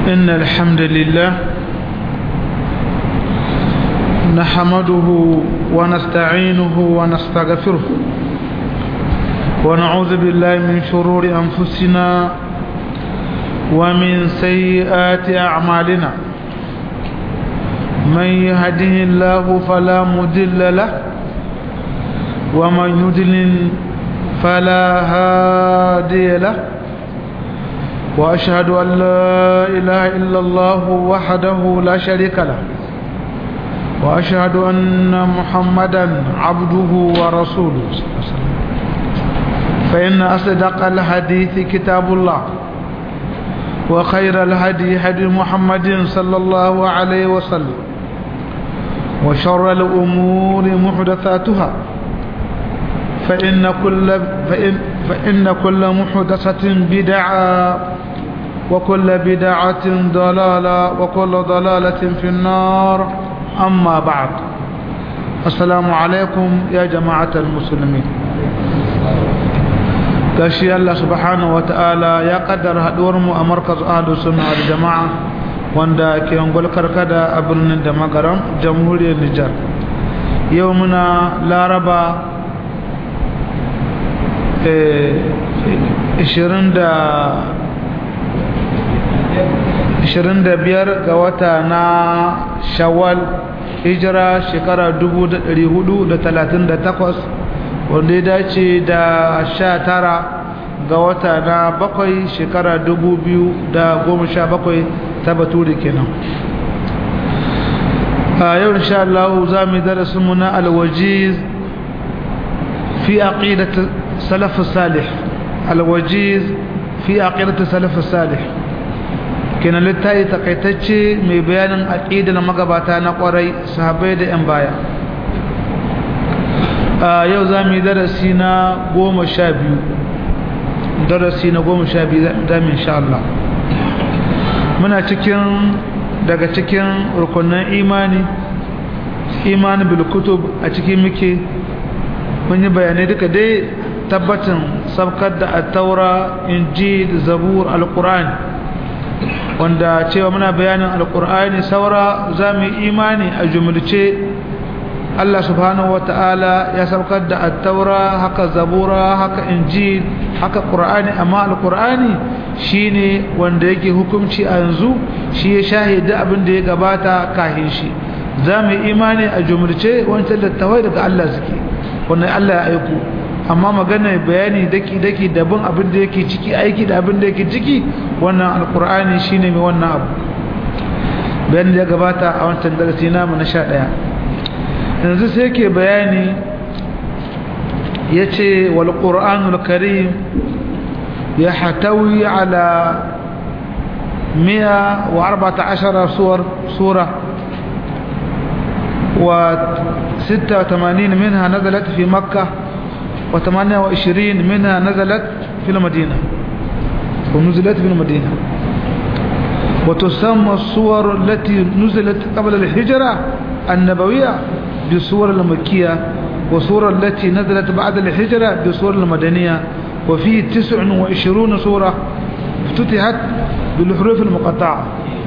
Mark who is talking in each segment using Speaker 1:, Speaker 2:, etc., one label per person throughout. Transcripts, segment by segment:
Speaker 1: إن الحمد لله نحمده ونستعينه ونستغفره ونعوذ بالله من شرور أنفسنا ومن سيئات أعمالنا من يهده الله فلا مدل له ومن يدلل فلا هادي له وأشهد أن لا إله إلا الله وحده لا شريك له وأشهد أن محمدا عبده ورسوله فإن أصدق الحديث كتاب الله وخير الهدي هدي محمد صلى الله عليه وسلم وشر الأمور محدثاتها فإن كل فإن فإن كل محدثة بدعة وكل بدعة ضلالة وكل ضلالة في النار أما بعد السلام عليكم يا جماعة المسلمين gashi Allah subhanahu ta'ala ya kaddara haduwar mu a markaz ahlus sunna wal jamaa wanda ke ungul karkada a birnin da magaram jamhuriyar Nijar yau muna laraba eh 20 da 25 ga wata na shawwal hijira shekara 1438 wanda ya dace da 19 ga wata na bakwai shekara 2017 ta baturi kenan a yau insha Allah za mu darasin mu na alwajiz fi aqidat salaf salih alwajiz fi aqidat salaf salih kenan littafi takaitacce mai bayanin aqidar magabata na kwarai sahabbai da yan baya a yau za mu yi darasi na goma sha biyu darasi na goma sha biyu za mu insha Allah muna cikin daga cikin rukunan imani imani bil kutub a cikin muke mun yi bayanai duka dai tabbatin sabkar da at-taura injil zabur al-qur'ani wanda cewa muna bayanin alkur'ani saura za mu imani a jumulce Allah subhanahu wa ta'ala ya saukar da attaura haka zabura haka injil haka qur'ani amma alkur'ani shine wanda yake hukunci a yanzu shi ya shahida abin da ya gabata kahin shi za mu imani a jumulce wancan littawai daga Allah suke wannan Allah ya aiko amma magana bayani daki-daki daban abin da yake ciki aiki da abin da yake ciki wannan alkur'ani shine mai wannan abu bayan da ya gabata a wancan darasi namu na sha ɗaya yanzu sai ke bayani ya ce wal ƙur'anul karim ya hatawi ala miya wa arba'ata ashara sura wa 86 minha nazalat fi makkah وثمانية وعشرين منها نزلت في المدينة ونزلت في المدينة وتسمى الصور التي نزلت قبل الهجرة النبوية بصور المكية وصور التي نزلت بعد الهجرة بصور المدنية وفيه تسع وعشرون صورة افتتحت بالحروف المقطعة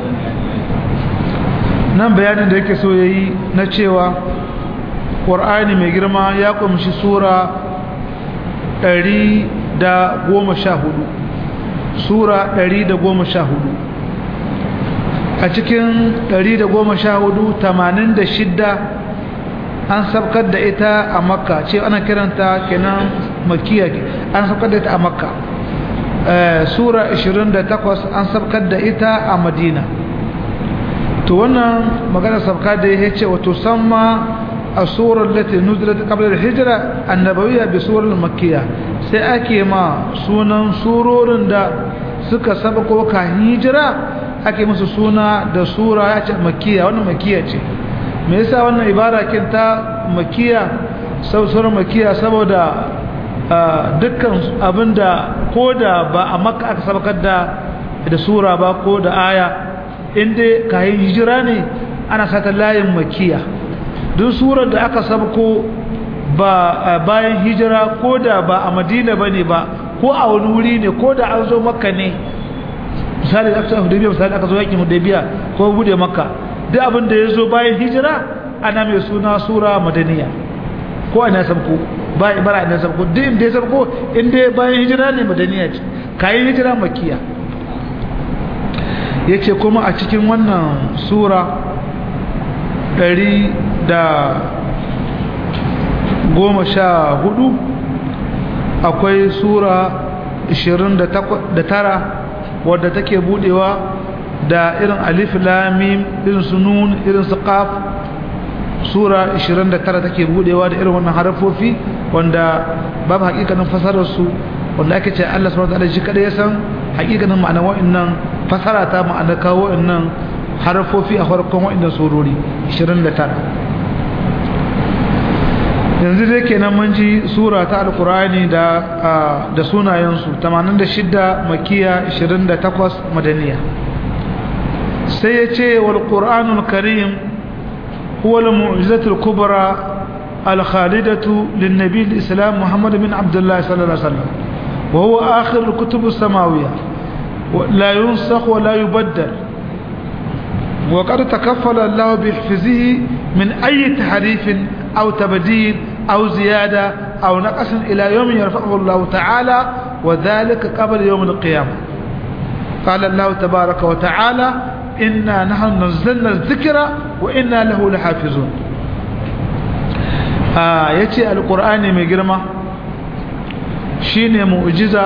Speaker 1: nan bayanin da yake so yayi na cewa Qur'ani mai girma ya kumshi sura ɗari da goma sha hudu sura ɗari da goma sha hudu a cikin ɗari da goma sha hudu tamanin da shidda an sabkar da ita a makka ce ana kiranta kenan makiya an sabkar da ita a makka sura 28 an sabkar da ita a madina to wannan magana sabka da ya ce wato samma الصورة التي نزلت قبل الهجرة النبوية بصور المكية سيأكي ما سونا سورور دا سكا سبقوا كهجرة أكي مسو سونا دا سورة مكية وانا مكية چه ميسا وانا عبارة كنتا مكية سو سورة مكية سبو دا dukkan abinda ko da ba a maka aka sabakar da da sura ba ko da aya inda kayan hijira ne ana sata layin makiya duk surar da aka sabko ba bayan hijira ko da ba a madina ba ne ba ko a wani wuri ne ko da an zo maka ne misali da aka hudaybiya misali aka zo yakin hudaybiya ko bude makka duk abin da ya zo bayan hijira ana mai suna sura madaniya ko ana sabko ba ibara ana sabko duk inda ya sabko inda bayan hijira ne madaniya ce kayan hijira makiya yace kuma a cikin wannan sura ɗari da goma sha hudu akwai sura ishirin da tara wadda take budewa da irin alif lamim irin su nun irin su qaf sura 29 take budewa da irin wannan harafofi wanda babu hakikanin fasarar su wanda ake ce Allah subhanahu wa ta'ala shi kada ya san hakikanin ma'anar wa'annan fasara ta ma'ana kawo wa'annan harafofi a farkon wa'annan surori 29 yanzu dai kenan mun ji sura ta alkurani da da sunayensu 86 makiya 28 madaniya sai ya ce wal qur'anul karim huwa al mu'jizatul kubra al khalidatu lin nabi al islam muhammad bin abdullah sallallahu alaihi wasallam wa huwa akhir al kutub as samawiyya la yunsakh wa la yubaddal وقد تكفل الله بحفظه من أي تحريف أو تبديل أو زيادة أو نقص إلى يوم يرفعه الله تعالى وذلك قبل يوم القيامة قال الله تبارك وتعالى إنا نحن نزلنا الذكر وإنا له لحافظون آه يتي القرآن مجرمة شين معجزة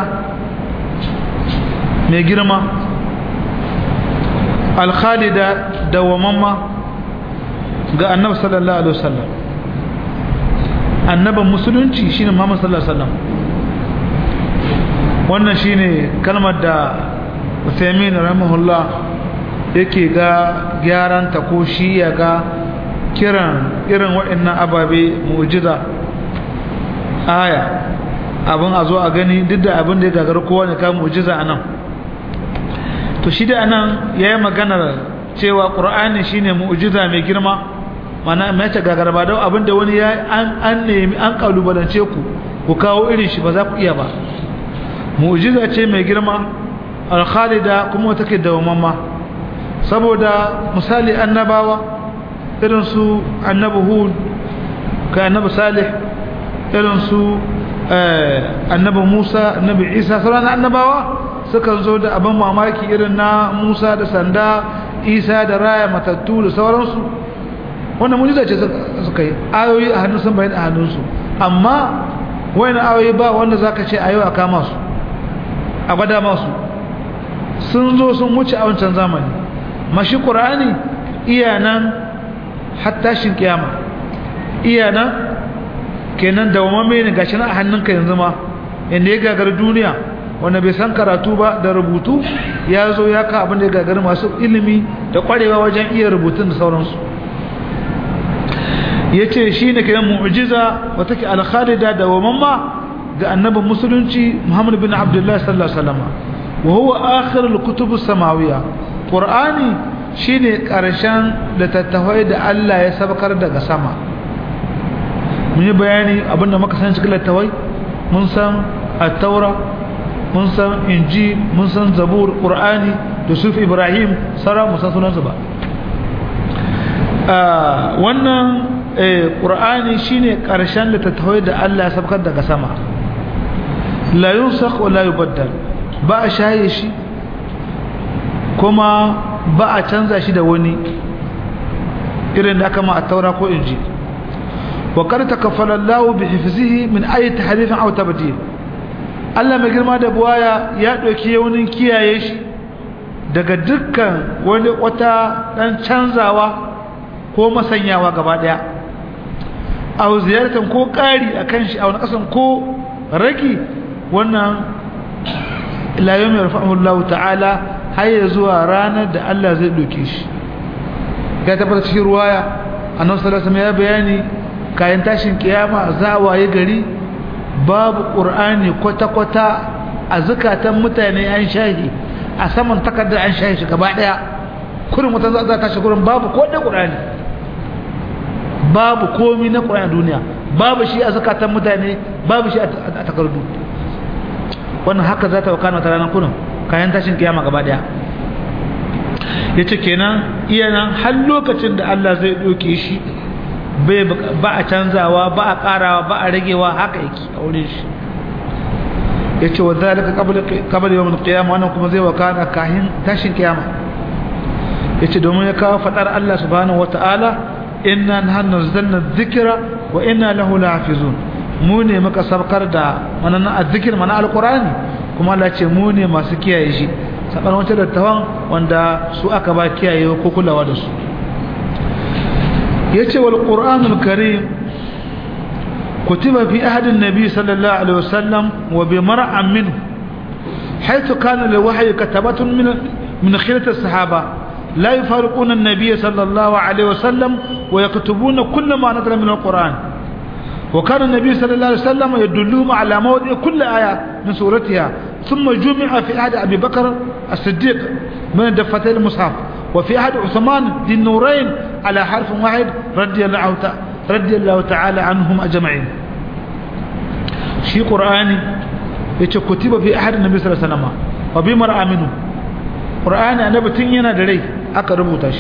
Speaker 1: مجرمة الخالدة دوامما ga annabi sallallahu alaihi wasallam annaban musulunci shine Muhammad sallallahu alaihi wasallam wannan shine kalmar da Uthaymeen rahimahullah yake ga gyaran ta ko shi ya ga kiran irin waɗannan ababe mu'jiza aya abin a zo a gani duk da abin da ya gagar kowa ne ka mu'jiza anan to shi da anan yayi maganar cewa qur'ani shine mu'jiza mai girma mana mai ta gagarba da abinda wani ya an an nemi an kalubalance ku ku kawo irin shi ba za ku iya ba mu'jiza ce mai girma al-khalida kuma take dawamamma saboda misali annabawa irin su annabi hud ka annabi salih irin su annabi musa annabi isa sauran annabawa sukan zo da abin mamaki irin na musa da sanda isa da raya matattu da sauransu wannan mujiza ce suka yi ayoyi a hannun sun bayan a hannunsu amma wani ayoyi ba wanda za ka ce a yau a kama su a gwada masu sun zo sun wuce a wancan zamani mashi ƙura'ani iya nan hattashin kiyama iya nan kenan da wamamme ne gashi na a hannunka yanzu ma inda ya gagar duniya wanda bai san karatu ba da rubutu ya zo ya ka abin da ya gagari masu ilimi da kwarewa wajen iya rubutun da sauransu ya ce shi ne kiran mu'ujiza wata ke alkhalida da wamamma ga annabin musulunci muhammadu bin abdullahi sallallahu alaihi wasallam wa huwa akhirul kutubu samawiya qur'ani shine karshen littattafai da Allah ya sabakar daga sama mun yi bayani abinda muka san cikin littattafai mun san at-taura mun san inji mun san zabur qur'ani da suf ibrahim sara mun san sunansu ba wannan qur'ani shine karshen littattafai da Allah ya sabkar daga sama la yunsakh wa la yubaddal ba a shaye shi kuma ba a canza shi da wani irin da aka ma a taura ko inji wa kar takaffala Allah bi hifzihi min ayi tahrifin aw tabdil Allah mai girma da buwaya ya ɗauki yaunin kiyaye shi daga dukkan wani wata ɗan canzawa ko masanyawa gaba ɗaya a ziyartar ko ƙari a kan shi a wani ƙasan ko ragi wannan ilayen mai rafa'ullahu ta'ala har ya zuwa ranar da Allah zai ɗauke shi ya tabbata cikin ruwaya a nan salasa ya bayani kayan tashin kiyama za a waye gari babu ƙur'ani kwata-kwata a zukatan mutane an shahi a saman takardar an shahi shi gaba ɗaya kurin wata za ta shi kurin babu ko ɗaya ƙur'ani babu komi na ƙur'ani duniya babu shi a zukatan mutane babu shi a takardu wannan haka za ta wakana ta ranar kurin kayan tashin kiyama gaba ɗaya yace kenan iya nan har lokacin da Allah zai doke shi ba a canzawa ba a karawa ba a ragewa haka yake a wurin shi yace wa zalika qabla qabla yawm al-qiyamah wannan kuma zai wakana kahin tashin kiyama yace domin ya kawo fadar Allah subhanahu wataala inna nahnu nazzalna dhikra wa inna lahu lahafizun mu ne muka sabkar da wannan azzikir mana alqur'ani kuma Allah ce mu ne masu kiyaye shi saban wancan dattawan wanda su aka ba kiyaye ko kulawa da su yace wal qur'anul karim kutiba fi ahd an-nabi sallallahu alaihi wasallam wa bi mar'an minhu حيث كان الوحي كتبة من من خيرة الصحابة لا يفارقون النبي صلى الله عليه وسلم ويكتبون كل ما نزل من القرآن وكان النبي صلى الله عليه وسلم يدلهم على موضع كل آية من سورتها ثم جمع في عهد أبي بكر الصديق من دفتي المصحف وفي عهد عثمان ذي النورين على حرف واحد رضي الله رضي الله تعالى عنهم أجمعين شي قرآني يتكتب في أحد النبي صلى الله عليه وسلم وبمرأة منه قرآني أنا بتنينا دري أقربه تش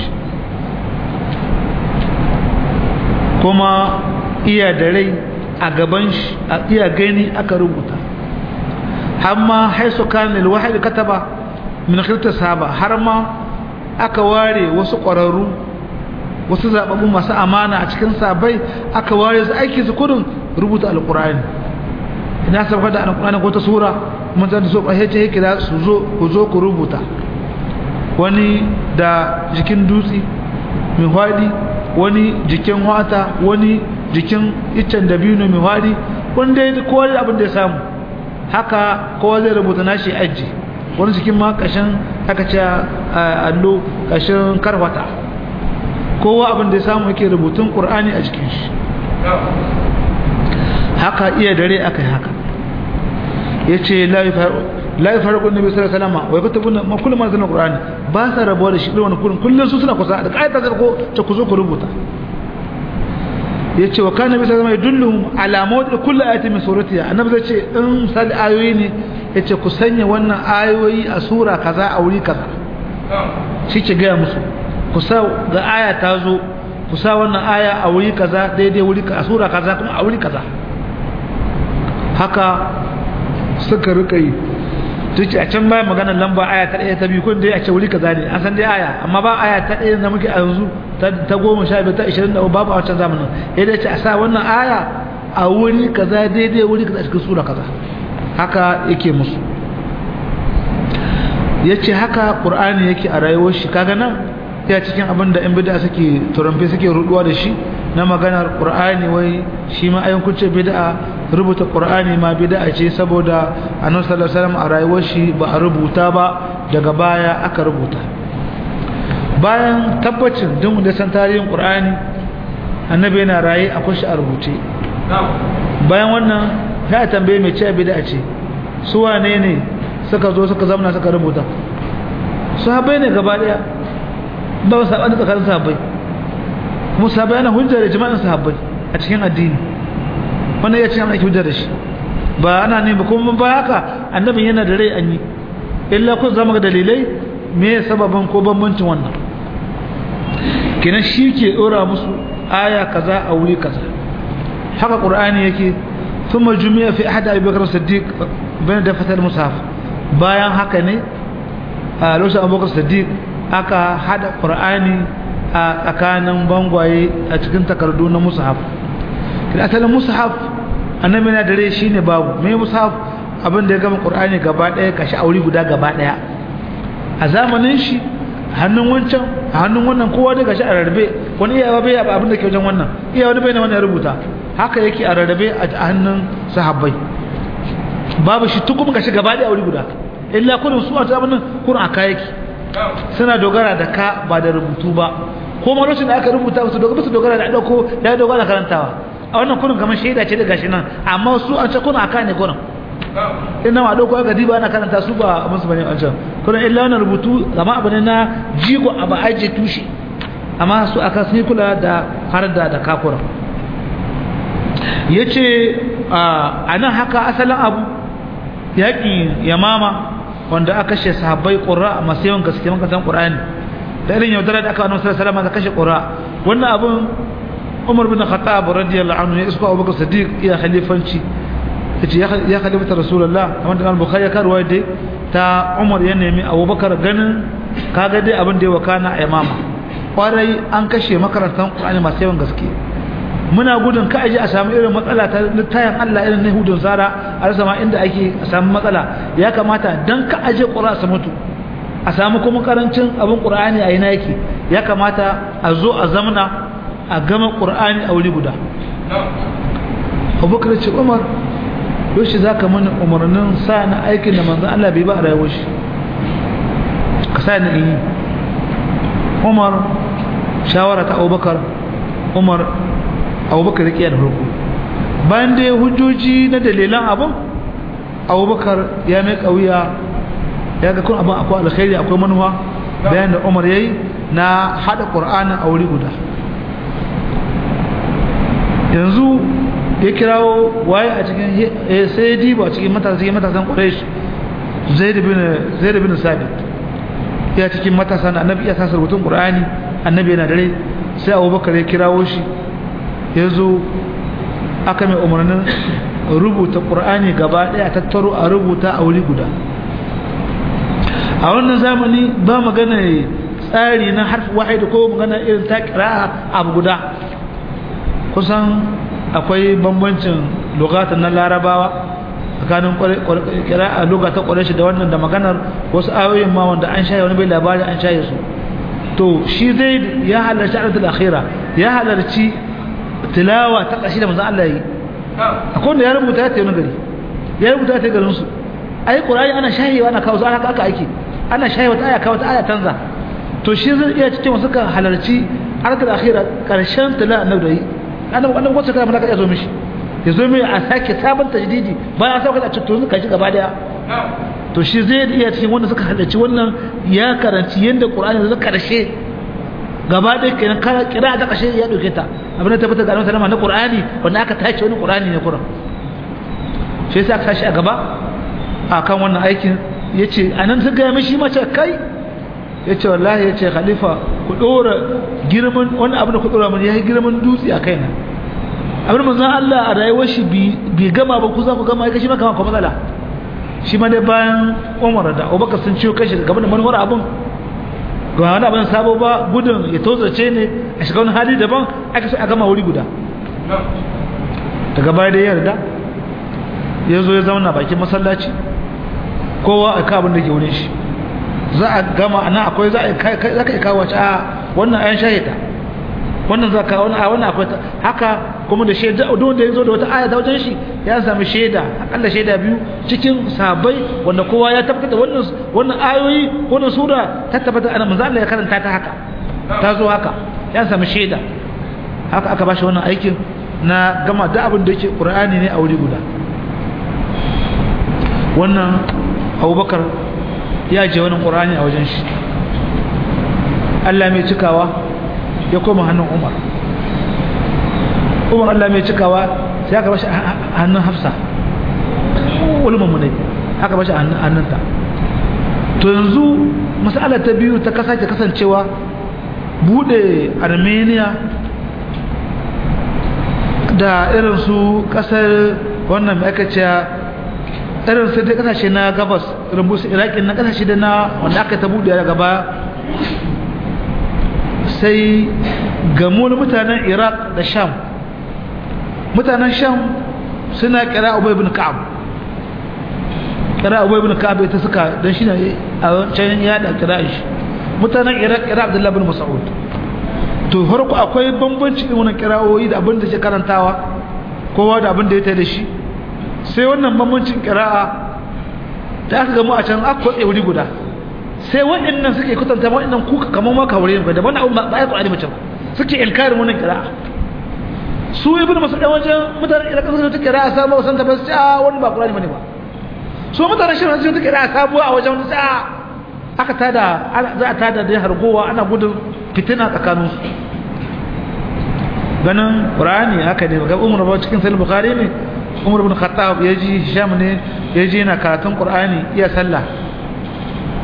Speaker 1: كما iya da rai a gaban shi a iya gani aka rubuta amma haisu kan alwahid kataba min khilta sahaba har ma aka ware wasu ƙwararru wasu zababbu masu amana a cikin sabai aka ware su aiki su kudin rubuta alqur'ani ina sabaka da alqur'ani ko ta sura mun san so ba hece yake da su zo ku zo ku rubuta wani da jikin dutse mai hwadi wani jikin wata wani jikin iccen dabino mai wari wanda ya kowa da abin da ya samu haka kowa zai rubuta nashi aji wani jikin ma kashin haka ce allo kashin karfata kowa abin da ya samu yake rubutun ƙur'ani a jikin shi haka iya dare aka yi haka ya ce la farqu nabi sallallahu alaihi wasallam wa yakutubuna ma kullu ma zana qur'ani ba sa rabuwa da shi irin wannan kullun kullun su suna kusa da ayata ko ta ku zo ku rubuta yace wa kana bisa zama yadulluhum ala mawdi kulli ayati min suratiha annabi zai ce in misali ayoyi ne yace ku sanya wannan ayoyi a sura kaza a wuri kaza shi ce ga musu ku sa ga aya ta zo ku sa wannan aya a wuri kaza daidai wuri a sura kaza kuma a wuri kaza haka suka rika yi tuci a can baya maganar lamba aya ta ɗaya ta biyu kun dai a ce wuri kaza ne an san dai aya amma ba aya ta ɗaya da muke a yanzu ta goma sha biyu ta ishirin da babu a wancan zamanin ya dace a sa wannan aya a wuri kaza daidai wuri kaza cikin sura kaza haka yake musu ya ce haka ƙur'ani yake a rayuwar shi kaga nan ya cikin abin da yan bida suke turamfe suke ruduwa da shi na maganar ƙur'ani wai shi ma ayin kuce bida rubuta ƙur'ani ma bida ce saboda annabi sallallahu alaihi wasallam a rayuwar shi ba a rubuta ba daga baya aka rubuta bayan tabbacin duk da san tarihin qur'ani annabi yana raye akwai shi a rubuce bayan wannan ya tambaye mai ce bid'a ce su wane ne suka zo suka zamana suka rubuta sahabbai ne gaba daya ba su sabani tsakanin sahabbai kuma sahabbai yana hujja da jama'in sahabbai a cikin addini wannan ya ce ana hujja da shi ba ana ne ba kuma ba haka annabin yana da rai an yi illa kun zama ga dalilai me sababin ko bambancin wannan kenan shi ke dora musu aya kaza a wuri kaza haka qur'ani yake thumma jumi'a fi ahad abi bakr siddiq bayan da fatal mushaf bayan haka ne a lokacin abubakar siddiq aka hada qur'ani a tsakanin bangwaye a cikin takardu na mushaf kida asalin mushaf annabi na dare shine babu me mushaf abin da ya gama qur'ani gaba daya kashi aure guda gaba daya a zamanin shi hannun wancan a hannun wannan kowa daga shi a rarrabe wani iyawa bai yaba abin da ke wajen wannan iya wani bai na wannan ya rubuta haka yake a rarrabe a hannun sahabbai babu shi tukun gashi gaba da aure guda illa kullun su a zamanin kun aka yake suna dogara da ka ba da rubutu ba ko ma lokacin da aka rubuta su dogara su dogara da dauko da dogara karantawa a wannan kullun kamar shaida ce da gashi nan amma su an ce kun aka ne kullun ina ma dauko aka diba ana karanta su ba musu bane an can kullun illa wannan rubutu zama abu ne na jigo abu aje tushe amma su aka sai kula da har da da kakura yace a nan haka asalin abu yaƙin yamama wanda aka kashe sahabbai ƙura masu yawan gaske makasan ƙur'ani da irin yaudara da aka annabi sallallahu alaihi wasallam da kashe qura wannan abun Umar bin Khattab radiyallahu anhu ya isko Abubakar Siddiq ya khalifanci yace ya khalifata Rasulullah kamar da Al-Bukhari ya karwa dai ta Umar ya nemi Abubakar ganin kaga dai abin da ya wakana a imama kwarai an kashe makarantan Qur'ani masu yawan gaske muna gudun ka aje a samu irin matsala ta littayin Allah irin na hudun zara a rasa ma inda ake a samu matsala ya kamata dan ka aje Qur'ani su mutu a samu kuma karancin abin Qur'ani a ina yake ya kamata a zo a zamana a gama Qur'ani a wuri guda Abubakar ce Umar yoshi zaka mana umarnin sa na aikin da manzon Allah bai ba a rayuwar shi ka sa ni yi Umar shawara ta Abubakar Umar abubakar ya da farko bayan da ya hujjoji na dalilan abin abubakar ya mai kauya ya ga kun abin akwai alkhairi akwai manuwa bayan da umar ya yi na haɗa ƙur'anin a wuri guda yanzu ya kirawo waye a cikin sai ya diba cikin matasan matasan ƙwarai zai da bin sabit ya cikin matasan annabi ya sasar rubutun ƙur'ani annabi yana dare sai abubakar ya kirawo shi ya zo aka mai umarnin rubuta ƙur'ani gaba ɗaya tattaro a rubuta a wuri guda a wannan zamani ba magana tsari na harfi wahidi ko magana irin ta kira abu guda kusan akwai bambancin lugatan na larabawa tsakanin kira a lugatan ƙwarashi da wannan da maganar wasu ayoyin ma wanda an shaye wani bai labari an shaye su to shi zai ya halarci alatul akhira ya halarci tilawa ta ƙashi da manzan Allah yi akwai wanda ya rubuta ta yi wani gari ya rubuta ta garin su ai ƙurari ana shahewa ana kawo su ana aka aiki ana shahewa ta aya kawo ta aya tanza to shi zai iya cikin wasu kan halarci harkar akhira ƙarshen tilawa annabi da yi annabi annabi wacce kana malaka ya zo mishi ya zo mai a sake sabon tajdidi bayan an sauka da cikin kashi gaba daya to shi zai iya cikin wanda suka halarci wannan ya karanci yadda ƙur'ani zai karshe gaba ɗaya kenan kira ta ƙashe ya ɗauke ta abin da ta fita ga annabi na Qur'ani wanda aka tace wani Qur'ani ne kuran shi yasa aka tashi a gaba akan wannan aikin yace anan ta ga mishi mace kai yace wallahi yace khalifa ku dora girman wani abin da ku dora mun yayi girman dutse a kaina abin manzon Allah a rayuwar shi bi gama ba ku za ku gama ai kashi maka ko matsala shi ma dai bayan Umar da Abubakar sun ciwo kashi gaban da manufar abin ga wani abin sabo ba gudun ya tozace ne a shiga wani hali daban aka so a gama wuri guda daga baya da yarda ya zo ya zauna bakin masallaci kowa a kabin da ke wurin shi za a gama ana akwai za ka kawo wace a wannan ayan shahida wannan za ka wani a wannan akwai haka kuma da shaida don da ya zo da wata aya ta wajen shi ya sami shaida akalla shaida biyu cikin sabai wanda kowa ya tabbatar da wannan wannan ayoyi wannan sura ta tabbata ana manzo Allah ya karanta ta haka ta zo haka ya sami shaida haka aka bashi wannan aikin na gama da abin da yake Qur'ani ne a wuri guda wannan Abubakar ya je wannan Qur'ani a wajen shi Allah mai cikawa ya koma hannun Umar Umar Allah mai cikawa sai aka bashi hannun Hafsa ulumman mu ne aka bashi hannunta to yanzu mas'ala ta biyu ta kasance kasancewa bude Armenia da irin su kasar wannan mai aka ce irin su da kasashe na gabas rubusu iraki na kasashe da na wanda aka ta bude daga baya sai gamu na mutanen iraq da sham mutanen sham suna kira ubay ibn ka'ab kira ubay ibn ka'ab ita suka dan shi ne a can ya da kira shi mutanen iraq kira abdullahi ibn mas'ud to farko akwai bambanci din wannan kira'o'i da abin da ke karantawa kowa da abin da ya tayi da shi sai wannan bambancin kira'a da aka gamu a can aka kwatse wuri guda sai waɗannan suke kwatanta waɗannan kuka kamar ma kawure ne da wannan abin ba ya Qur'ani mace suke inkarin wannan kira'a su ibn mas'ud wajen mutanen iraq suka ta kira'a sabuwa san ta ba su a wani ba Qur'ani bane ba so mutanen shi sun ta kira'a sabuwa a wajen wani sa'a aka tada za a tada da hargowa ana gudun fitina tsakanin su ganin qur'ani haka ne ga umar ba cikin sahih bukhari ne umar ibn khattab yaji hisham ne yaji yana karatun qur'ani iya sallah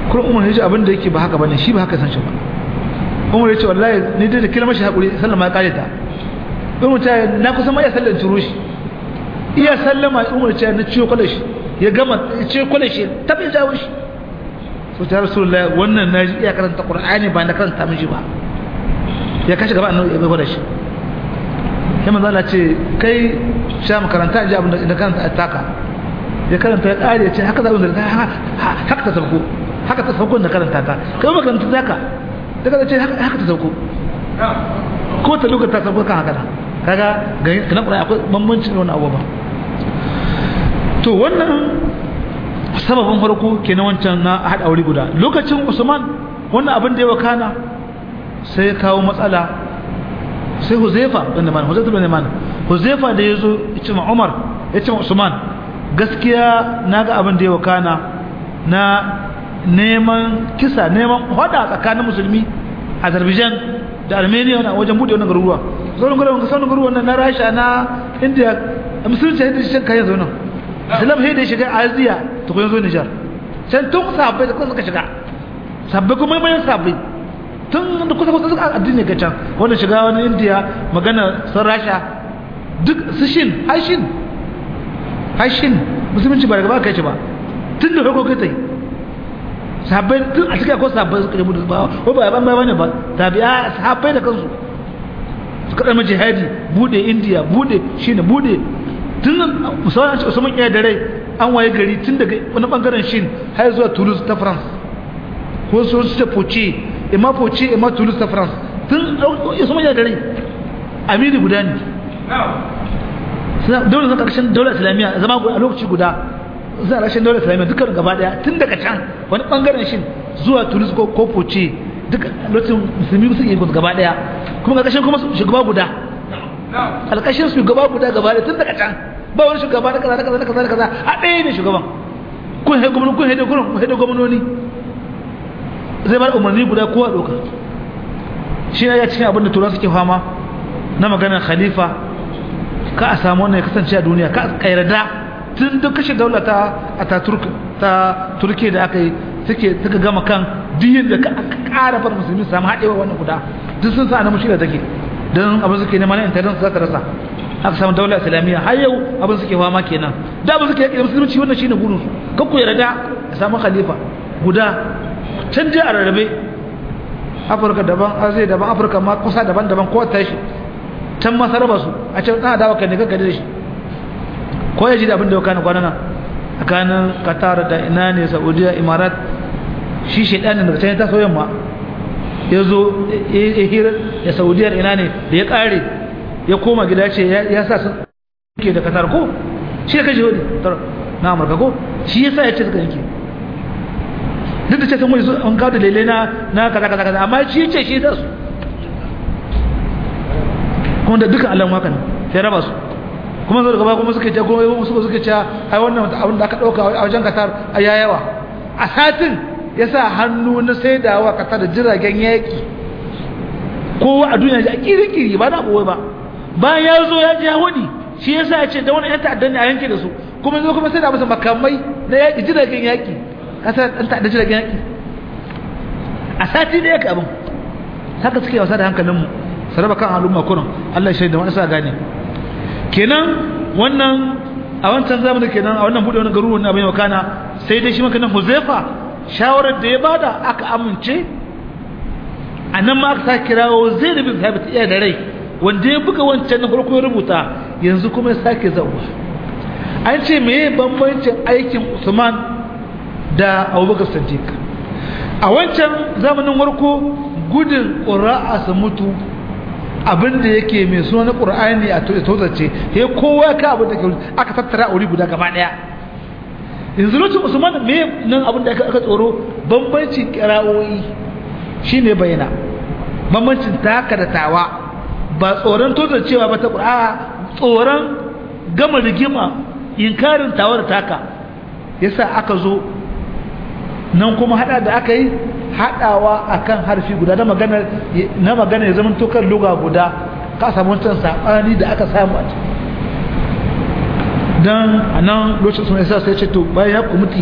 Speaker 1: kuma umar ya ce abin da yake ba haka bane shi ba haka san shi ba umar ya ce wallahi ni dai da kilmar shi haƙuri sallama ya kare ta umar ta na kusa ma ya sallan turo shi iya sallama umar ce na ciwo kwale shi ya gama ciwo kwale shi tabi jawo shi so ta rasulullahi wannan na ji iya karanta qur'ani ba na karanta miji ba ya kashi gaba annabi ya gwada shi sai manzo Allah ce kai sha makaranta ji abin da karanta a taka ya karanta ya kare ya ce haka za da haka ta sauko haka ta sauko da karanta ta kai makaranta zaka daga ce haka ta sauko ko ta lokacin ta sauko kan haka na kaga ga kana Qur'ani akwai bambancin wannan abu ba to wannan sababin farko kenan wancan na hada aure guda lokacin Usman wannan abin da ya wakana sai ya kawo matsala sai Huzaifa bin Man Huzaifa bin Man Huzaifa da yazo ya ce ma Umar ya ce ma Usman gaskiya naga abin da ya wakana na neman kisa neman hada tsakanin musulmi Azerbaijan da Armenia na wajen bude wannan garuruwa sauran garuruwan sauran garuruwan na Rasha na India musulunci da shi kan yanzu nan Islam sai da shiga Aziya to ko yanzu Niger can tun sabbai da kuma suka shiga sabbai kuma mai sabbai tun da kusa kusa suka addini ga can wanda shiga wani India magana sun Rasha duk su shin hashin hashin musulunci ba daga ba kai ci ba tun da farko kai tai sahabbai tun a cikin akwai sahabbai suka yi ba ko ba ban bane ba tabi'a sahabbai da kansu suka dama jihadi bude India bude shine bude tun musamman Usman iya da rai an waye gari tun daga wani bangaren shin har zuwa Toulouse ta France ko so su ta Poche imma Poche imma Toulouse ta France tun Usman iya da rai amiri guda ne suna daular zan karshen daular islamiyya zama a lokaci guda za a rashin daular islamiyya dukkan gaba daya tun daga can wani bangaren shin zuwa tunis ko kofoce duk lokacin musulmi su yi gaba daya kuma ƙarƙashin kuma shugaba guda alƙashin shugaba guda gaba daya tun daga can ba wani shugaba da kaza da kaza da kaza da kaza a ɗaya ne shugaban kun haɗe gwamnoni kun haɗe gwamnoni kun haɗe gwamnoni zai bar umarni guda kowa ɗauka shi ne ya cikin abin da turan suke fama na maganar khalifa ka a samu wannan ya kasance a duniya ka yarda tun duk kashe daula ta ataturk ta turke da aka yi suke suka gama kan diyin da ka ƙara far musulmi samu haɗewa wannan guda duk sun sa na mushi da take don abin suke nema na intanet za ta rasa aka samu daula islamiyya har yau abin suke fama kenan da abin suke yaƙi da musulunci wannan shine burin su kakku yarda a samu khalifa guda can je a rarrabe afirka daban azai daban afirka ma kusa daban-daban ko tashi can ma saraba su a can ɗan adawa kan ne kanka da shi ko ya ji da abin da ya kana kwanana tsakanin qatar da ina ne saudiya imarat shi shaidanin daga can ya taso yamma ya zo ya hira da saudiyar ina ne da ya kare ya koma gida ce ya sa sun ke da qatar ko shi ya kashe wani na amurka ko shi ya sa ya ce suka yanke duk da ce sun wani an kawo da lele na kaza kaza kaza amma shi ya ce shi ya su kuma da duka alamun haka ne sai raba su kuma zo daga ba kuma suke ce kuma suka suke ce ai wannan abin da aka dauka a wajen Qatar a yayawa a satin ya sa hannu na saidawa Qatar da jiragen yaki kowa a duniya ji a kirikiri ba na kowa ba bayan ya zo ya ji hudi shi yasa ya ce da wani yan ta'addan ne a yanke da su kuma zo kuma sai da masa makamai na yaki jiragen yaki Qatar dan ta'addan jiragen yaki a sati da yake abin haka suke wasa da hankalinmu su raba kan al'umma kurin Allah shaida wani sa gane kenan wannan a wancan zamanin kenan a wannan bude wani garuruwan abin yau kana sai dai shi maka nan Huzaifa shawarar da ya bada aka amince a nan ma aka sa kirawo zai da bin sabit iya da rai wanda ya buga wancan na farko ya rubuta yanzu kuma ya sake zauwa an ce meye bambancin aikin Usman da Abubakar Siddiq a wancan zamanin warko gudun ƙura'a su mutu abin da yake mai suna ƙur'ani a tozace ya kowa ka abin da ke aka tattara a wuri guda gaba ɗaya yanzu lokacin usman me nan abin da aka tsoro bambancin kira'o'i shine bayyana bambancin taka da tawa ba tsoron tozacewa ba ta ƙura'a tsoron gama rigima inkarin tawa da taka yasa aka zo nan kuma hada da aka yi hadawa akan harfi guda na magana na magana ya zama tokar luga guda ka samu wancan sabani da aka samu a dan anan lokacin sun isa sai ce to bayan ya kumuti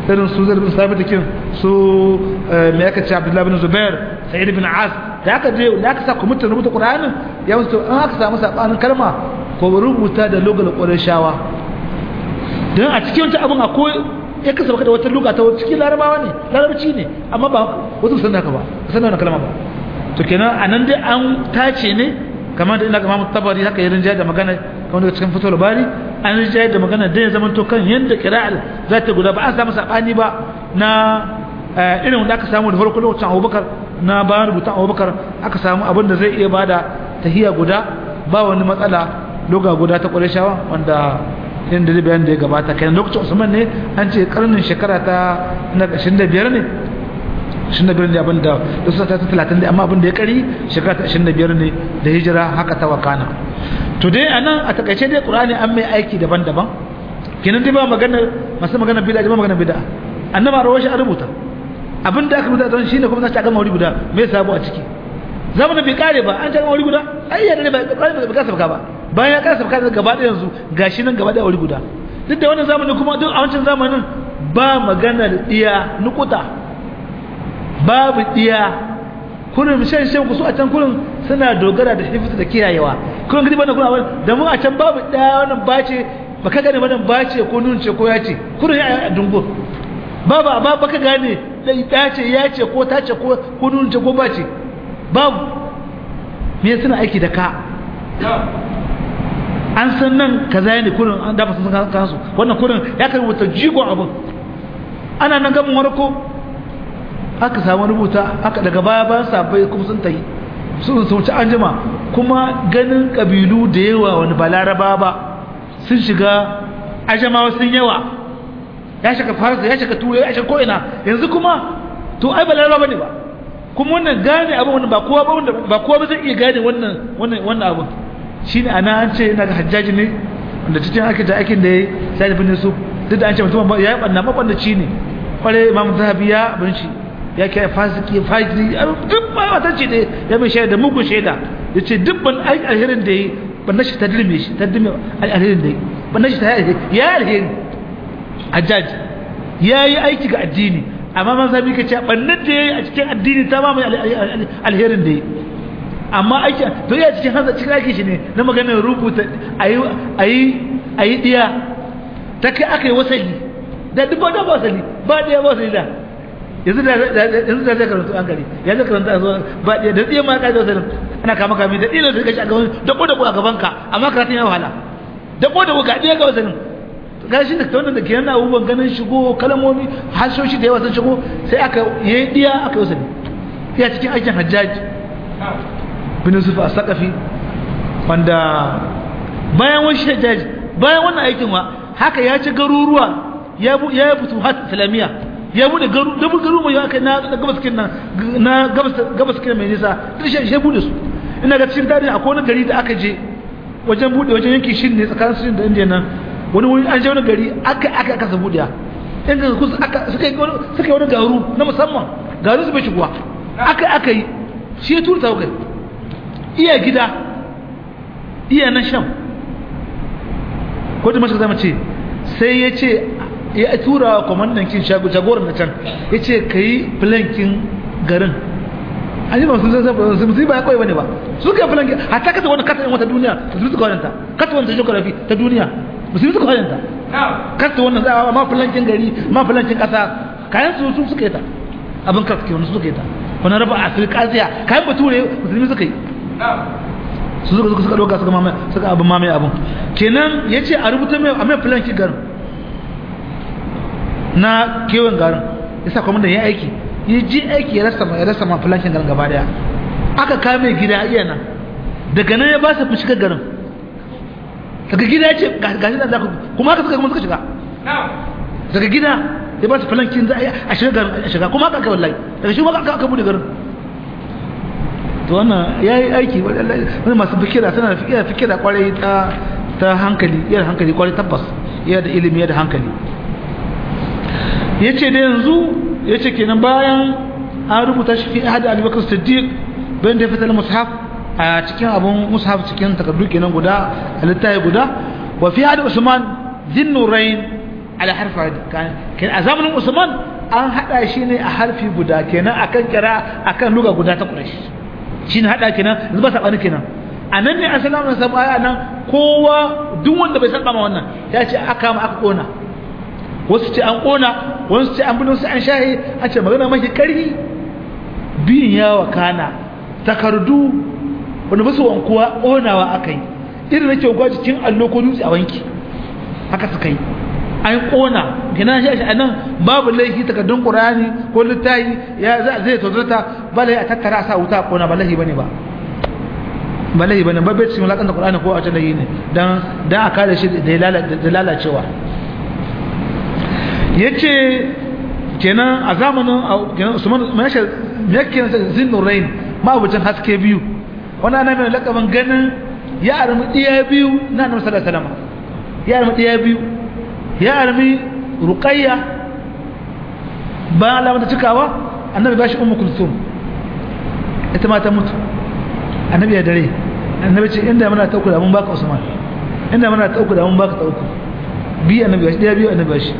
Speaker 1: irin su zai bin sabit kin su me aka ce abdullahi bin zubair sa'id bin as da aka je da aka sa kwamitin rubuta qur'anin ya musu an aka samu sabanin kalma ko rubuta da lugal qurayshawa dan a cikin wata abun akwai ya kasa baka da wata luga ta cikin larabawa ne larabci ne amma ba wasu sanin haka ba sanin wannan kalma ba to kenan anan dai an tace ne kamar da ina ga Imam Tabari haka ya rinjaye da magana kamar daga cikin Fathul Bari an rinjaye da magana da ya zama to kan yanda qira'al za ta guda ba an samu sabani ba na irin wanda aka samu da farko lokacin Abubakar na bayan rubutun Abubakar aka samu abin da zai iya bada tahiya guda ba wani matsala loga guda ta Qurayshawa wanda inda da bayan da ya gabata kai lokacin Usman ne an ce karnin shekara ta na 25 ne 25 ne abin da dusa ta 30 ne amma abin da ya kari shekara ta 25 ne da hijira haka ta wakana to dai anan a takaice dai Qur'ani an mai aiki daban-daban kenan dai ba magana masu magana bid'a ba magana bid'a annaba rawashi a rubuta abin da aka rubuta don shine kuma za ta gama wuri guda me sabo a ciki zamanin bai kare ba an ta gama wuri guda ai ya da ba kare ba ka sabka ba bayan ya kare sabka gaba da yanzu gashi nan gaba da wuri guda duk da wannan zamanin kuma duk a wancan zamanin ba magana da iya nukuta babu iya kurin shan shan ku su a can kurin suna dogara da hifzu da kiyayewa kurin gidi bana kuna da mu a can babu daya wannan bace baka gane wannan bace ko nun ce ko ya ce kurin ya dungur babu amma baka gane dai dace ya ce ko ta ce ko ko nun ce ko bace babu me suna aiki da ka an san nan kaza ne kurin an dafa sun kansu wannan kurin ya kai rubuta jigon abin ana nan gamin warko aka samu rubuta aka daga baya bayan sabai kuma sun tayi sun sauci an jima kuma ganin kabilu da yawa wani ba laraba ba sun shiga ajamawa sun yawa ya shiga farsa ya shiga turai ya shiga ko'ina yanzu kuma to ai ba laraba ne ba kuma wannan gane abin wannan ba kowa ba ba kowa ba zai iya gane wannan wannan wannan abin shine ana an ce ina ga hajjaji ne wanda cikin ake da aikin da ya sai da bin su duk da an ce mutum ya yi banna mabandaci ne kware imam zahabi ya bin shi ya kai fasiki fajiri duk ba wata ce da ya mai shaida mugun shaida ya ce duk ban alherin da yi ban nashi ta dirme shi ta dirme alherin da yi ban nashi ta yi ya alheri hajjaj ya yi aiki ga addini amma man zabi ka ce bannan da ya yi a cikin addini ta ma mai alherin da yi amma aiki to ya cikin hanzar cikin aiki shi ne na maganar rubuta a yi diya ta kai aka yi wasali da duk ba da wasali ba ɗaya ba wasali da yanzu da yanzu da zai karanta an gari ya zai karanta zo ba da tsiye ma ka zo sai ana kama kami da ilo da kashi a gaban da ko da ko a gaban ka amma karatun ya wahala da ko da ko ga diya ga wasanin gashi da wannan da ke yana abubuwan ganin shigo kalmomi hashoshi da yawa sun shigo sai aka yi diya aka yi wasani ya cikin aikin hajjaji bin Yusuf as-Saqafi wanda bayan wani hajjaji bayan wannan aikin wa haka ya ci garuruwa ya ya yi hat islamiyya ya bude garu da garu mai aka na gabas kin nan na gabas gabas kin mai nisa duk shi shi bude su ina ga cikin tarihi akwai wani gari da aka je wajen bude wajen yanki shin ne tsakanin shin da indiya nan wani wani an je wani gari aka aka aka sa budiya in ga kusa aka suka yi suka yi wani garu na musamman garu su bai shigowa aka aka yi shi ya turta kai iya gida iya na sham ko da mashi zama ce sai ya ce ya tura wa kwamandan kin jagoran na can ya ce ka yi filankin garin an yi masu zai su musu ba ya kawai bane ba su ka filankin hata kasa wani kasa wata duniya musulmi suka wadanta kasa wani geography ta duniya musulmi suka wadanta kasa wannan za a ma filankin gari ma filankin kasa kayan su su suka yi ta abin kasa ke wani suka yi ta wani raba afirka asiya kayan bature musulmi suka yi su suka suka doka suka mamaye suka abin mamaye abin kenan ya ce a rubuta mai a mai filankin garin na kewan garin ya sa kwamandan ya aiki ya ji aiki ya rasa ya rasa ma filankin garin gaba daya aka kame gida iya nan daga nan ya ba su shiga garin daga gida ya ce gashi da zaka kuma haka suka kuma suka shiga daga gida ya ba su filankin za a shiga garin a shiga kuma haka aka wallahi daga shi kuma aka bude garin to wannan ya yi aiki wani masu fikira suna da fikira kwarai ta ta hankali yadda hankali kwarai tabbas yadda ilimi yadda hankali ya ce da yanzu ya ce kenan bayan an rubuta shi fi ahadi abubakar siddiq bayan da ya fitar mushaf a cikin abun mushaf cikin takardu kenan guda a littafi guda wa fi ahadi usman zinnurain ala harfa a zamanin usman an hada shi ne a harfi guda kenan akan kira akan luga guda ta quraish shine hada kenan zuba sabani kenan anan ne assalamu alaikum aya nan kowa duk wanda bai saba ma wannan ya ce aka ma aka kona wasu ce an kona wasu ce an bin su an shahi an ce magana mafi karhi biyin yawa kana takardu wanda basu wankuwa konawa akai irin nake wankuwa cikin allo ko dutse a wanki haka suka yi an kona kina shi a nan babu laifi takardun qur'ani ko littafi ya zai tozarta bala a tattara sa wuta kona ba laifi bane ba ba laifi bane ba bai cikin lakan da qur'ani ko a ta laifi ne dan dan a kare shi da lalacewa yace kenan a zamanin kenan Usman mashi yake zinnurain ma abucin haske biyu wannan ana mai lakaban ganin ya armi diya biyu na Annabi sallallahu alaihi wasallam ya armi diya biyu ya armi ruqayya ba alama ta cikawa annabi bashi ummu kulsum ita ma ta mutu annabi ya dare annabi ce inda muna tauku da mun baka usman inda muna tauku da mun baka tauku bi annabi bashi diya biyu annabi bashi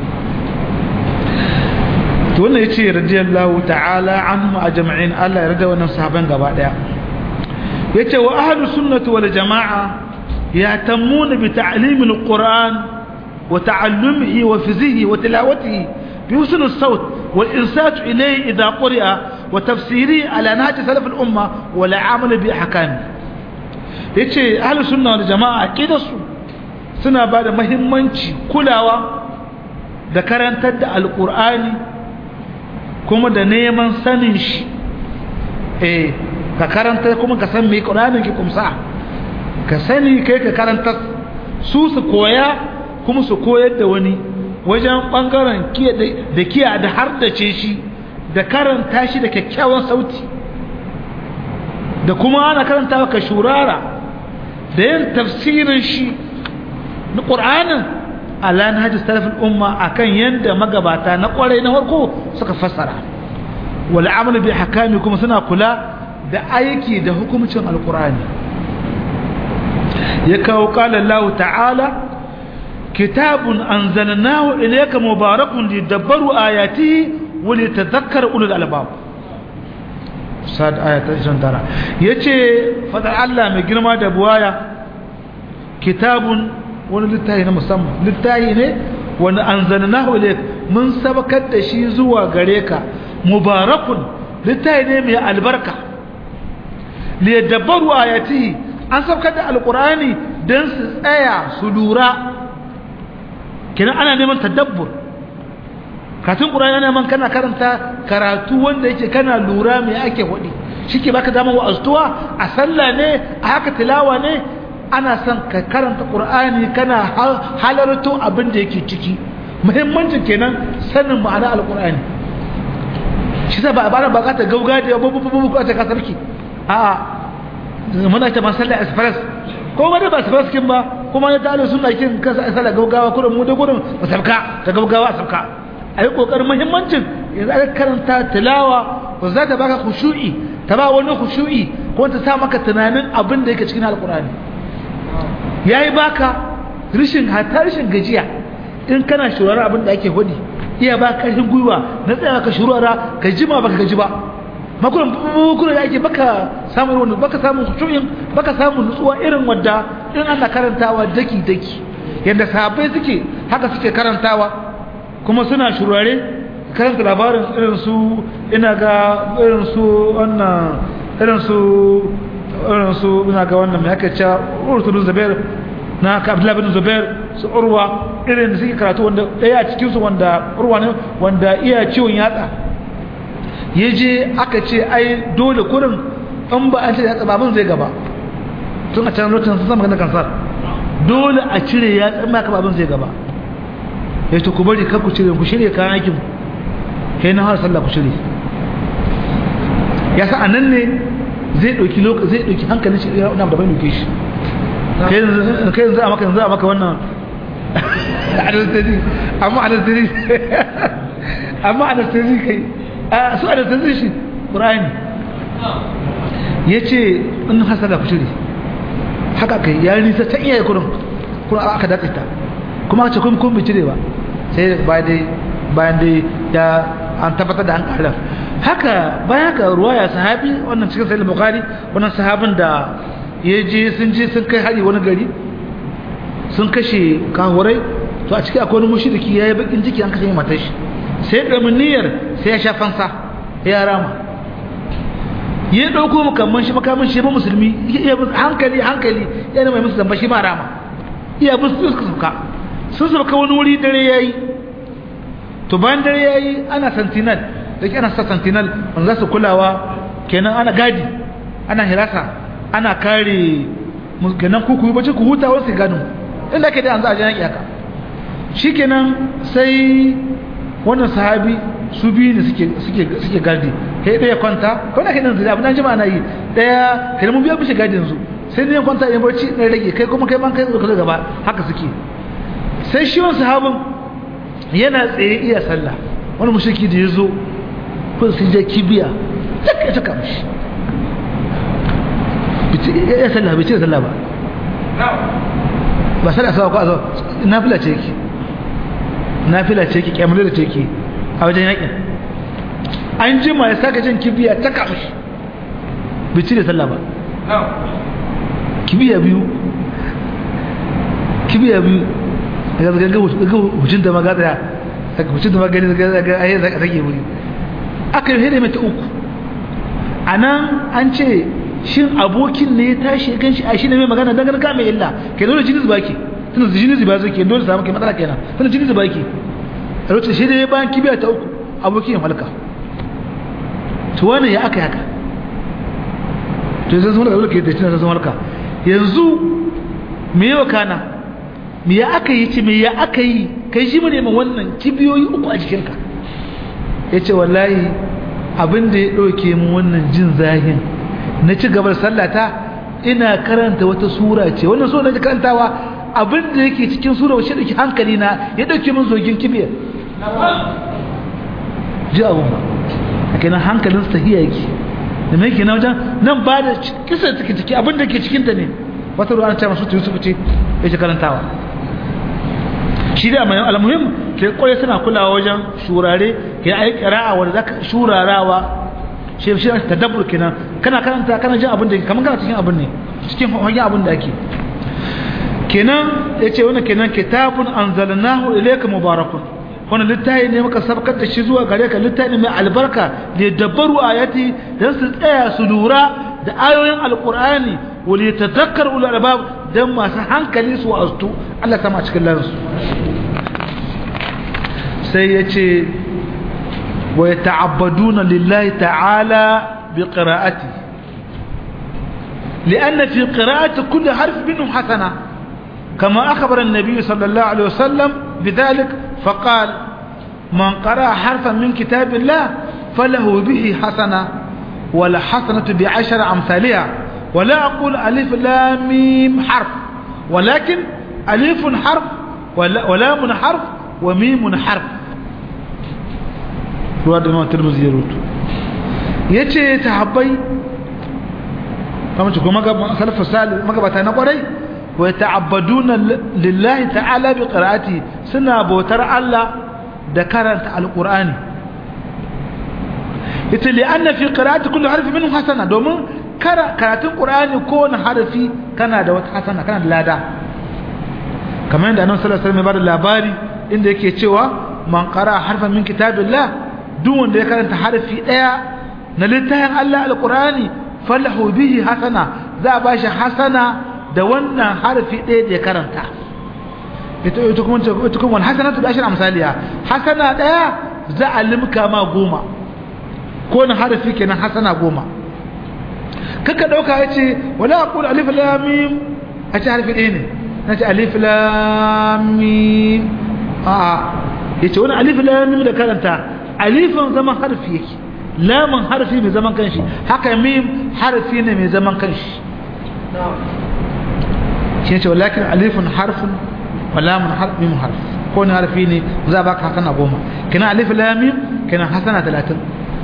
Speaker 1: to wannan yace radiyallahu ta'ala anhum ajma'in Allah ya rada wannan sahaban gaba daya yace wa ahlus sunnati wal jamaa yahtamuna bi ta'lim al-Qur'an wa ta'allumihi wa fizihi wa tilawatihi bi husn as-sawt wal insat ilayhi idha quri'a wa tafsirihi ala nahj salaf al-umma wa la'amal bi ahkam yace ahlus sunna wal jamaa aqidasu suna bada muhimmanci kulawa da karantar da al-Qur'ani kuma da neman sanin shi eh ka karanta kuma ka san me Qur'anin ki kumsa ka sani kai ka karanta su su koya kuma su koyar da wani wajen bangaren kiya da kiya da har da ce shi da karanta shi da kyakkyawan sauti da kuma ana karanta ka shurara da yin tafsirin shi na Qur'anin ala nahji salafin umma akan yanda magabata na kwarai na farko suka fassara wal amalu bi hakami kuma suna kula da aiki da hukumcin alqur'ani ya kawo qala Allah ta'ala kitabun anzalnahu ilayka mubarakun lidabbaru ayatihi wa litadhakkara ulul albab sad ayat 29 yace fadar Allah mai girma da buwaya kitabun wani littafi na musamman littafi ne wani an zananahu ilayk mun sabakar da shi zuwa gare ka mubarakun littafi ne mai albarka li yadabbaru ayatihi an sabakar da alqur'ani dan su tsaya su lura kenan ana neman tadabbur katun qur'ani ana neman kana karanta karatu wanda yake kana lura me ake hudi shike baka dama wa astuwa a sallah ne a haka tilawa ne ana son ka karanta ƙur'ani kana halarto abin da yake ciki muhimmancin kenan sanin ma'ana alƙur'ani shi sa ba a bada bukata gauga da yawa babu babu ta kasarki a muna ta masalla express ko ma da ba express kin ba kuma ya tare suna kin kasa sala gaugawa kurin mu da gurin ba sabka ta gaugawa sabka ayi kokarin muhimmancin yanzu aka karanta tilawa ba za ta baka khushu'i ta ba wani khushu'i ko ta sa maka tunanin abin da yake cikin alƙur'ani ya yi baka rishin hata rishin gajiya in kana shurara abin da ake hudi iya ba karfin gwiwa na tsaya ka shurara ka jima baka gaji ba makunan bukunan da ake baka samun wani baka samun kushuyin baka samun nutsuwa irin wadda in ana karantawa daki daki yadda sahabbai suke haka suke karantawa kuma suna shurare karanta labarin irin su ina ga irin su wannan irin su irin su ina ga wannan mai aka cewa urtulun zubair na ka abdullahi bin zubair su urwa irin da suke karatu wanda ɗaya a cikinsu wanda urwa ne wanda iya ciwon yatsa ya je aka ce ai dole kurin in ba an ce yatsa babin zai gaba tun a can lokacin sun zama ganin kansar dole a cire yatsa ma ka babin zai gaba ya ce ku bari kar ku cire ku shirya kayan aikin kai na har sallah ku shirya ya sa a nan ne zai ɗauki lokaci zai ɗauki hankalin shi ya da bai ɗauke shi kai yanzu a maka yanzu a maka wannan anastasi amma anastasi amma anastasi kai a su anastasi shi ƙura'ani ya ce in hasala ku shiri haka kai ya nisa ta iya kurin kuma aka datse ta kuma aka ce kun kun bi cire ba sai ba dai bayan dai ya an tabbatar da an ƙara haka bayan haka ruwaya sahabi wannan cikin sahih bukhari wannan sahabin da ya je sun je sun kai hari wani gari sun kashe kahurai to a cikin akwai wani mushriki yayi bakin ciki an kashe matar shi sai da niyyar sai ya sha fansa ya rama ya dauko makamman shi makamin shi ba musulmi ya hankali hankali yana mai musu zamba shi ba rama iya bin su suka sauka sun sauka wani wuri dare yayi to bayan dare yayi ana sentinel da ke ana sa sentinel wanda za su kulawa kenan ana gadi ana hirasa ana kare kenan kuku bace ku huta wasu gadin inda ke da an za a je yaki haka shikenan sai wannan sahabi su biyu ne suke suke suke gadi kai ɗaya kwanta ko da kai nan da abin jama'a na yi ɗaya kai mun biya bishi gadin su sai ne kwanta in barci na rage kai kuma kai man kai zuwa gaba haka suke sai shi wannan sahabin yana tsaye iya sallah wani mushriki da yazo kun sun je kibiya take ta kamshi bici ya sallah bai ce sallah ba ba sallah sawa ko azo nafila ce yake nafila ce yake kyamar da ce yake a wajen yakin an jima ya saka jin kibiya ta kamshi bici da sallah ba kibiya biyu kibiya biyu daga zaga ga hujin da maga daya daga hujin da magani daga ga ayi zaka take wuri aka yi hede mata uku anan an ce shin abokin ne ya tashi kan shi a shi ne mai magana dangane ka mai illa ke dole jini zuba ke tunda jini zuba zai ke dole samu ke matsala kenan tunda jini zuba ke a lokacin shi ne bayan kibiya ta uku abokin ya halka to wani ya aka yaka to yanzu sun halka da tunan sun halka yanzu me yawa kana me ya aka yi ce me ya aka yi kai shi mu neman wannan kibiyoyi uku a jikinka ya ce wallahi abin da ya ɗauke mu wannan jin zahin na ci gabar sallata ina karanta wata sura ce wannan sura na karantawa abin da yake cikin sura wacce ɗauki hankali na ya ɗauke min zogin kibiyar ji abun ba a kenan hankalin su tahiya yake da mai kenan wajen nan ba da kisa take ciki abin da ke cikinta ne wata ruwa ta masu yusuf ce ya ce karantawa shi da mai almuhim ke kwaye suna kulawa wajen shurare ke ai qira'a wanda zaka shurarawa shi shi tadabbur kenan kana karanta kana jin abin da kaman kana cikin abin ne cikin hanyar abin da ake kenan yace wannan kenan kitabun anzalnahu ilayka mubarakun wannan littafi ne muka sabkar da shi zuwa gare ka littafi mai albarka da dabbaru ayati dan su tsaya su lura da ayoyin alqur'ani wal yatadhakkaru ulul albab dan masu hankali su wa'azu Allah sama cikin lansu sai yace wa yata'abbaduna lillahi ta'ala bi qira'ati لأن في قراءة كل حرف منهم حسنة كما أخبر النبي صلى الله عليه وسلم بذلك فقال من قرأ حرفا من كتاب الله فله به حسنة ولا حسنة بعشر أمثالها ولا أقول ألف لا ميم حرف ولكن ألف حرف ولام حرف وميم حرف رواد الإمام الترمذي يروت yace tahabbai kamar ce kuma salafu salih magabata na kwarai wa ta'abbaduna lillahi ta'ala bi qira'ati suna bautar Allah da karanta alqur'ani ita li anna fi qira'ati kullu harfi minhu hasana domin karatun qur'ani ko wani harfi kana da wata hasana kana da lada kamar yadda annabi sallallahu alaihi wasallam ya bada labari inda yake cewa man qara harfan min kitabillah duk wanda ya karanta harfi daya na littafin Allah alqur'ani falahu bihi hasana za a bashi hasana da wannan harfi ɗaya da ya karanta ita ita kuma ita kuma hasanatu da ashir amsaliya hasana ɗaya za a limka ma goma ko na harfi kenan hasana goma kaka dauka yace wala aqul alif lam mim a ce harfi ɗaya ne nace alif lam mim a yace wani alif lam mim da karanta alifin zaman harfi yake lamun harfi mai zaman kanshi haka mim harfi ne mai zaman kanshi shi ne ce walakin alifun harfin wa lamun mim harf ko ne harfi ne za baka hasana goma kina alif lam mim kina hasana 30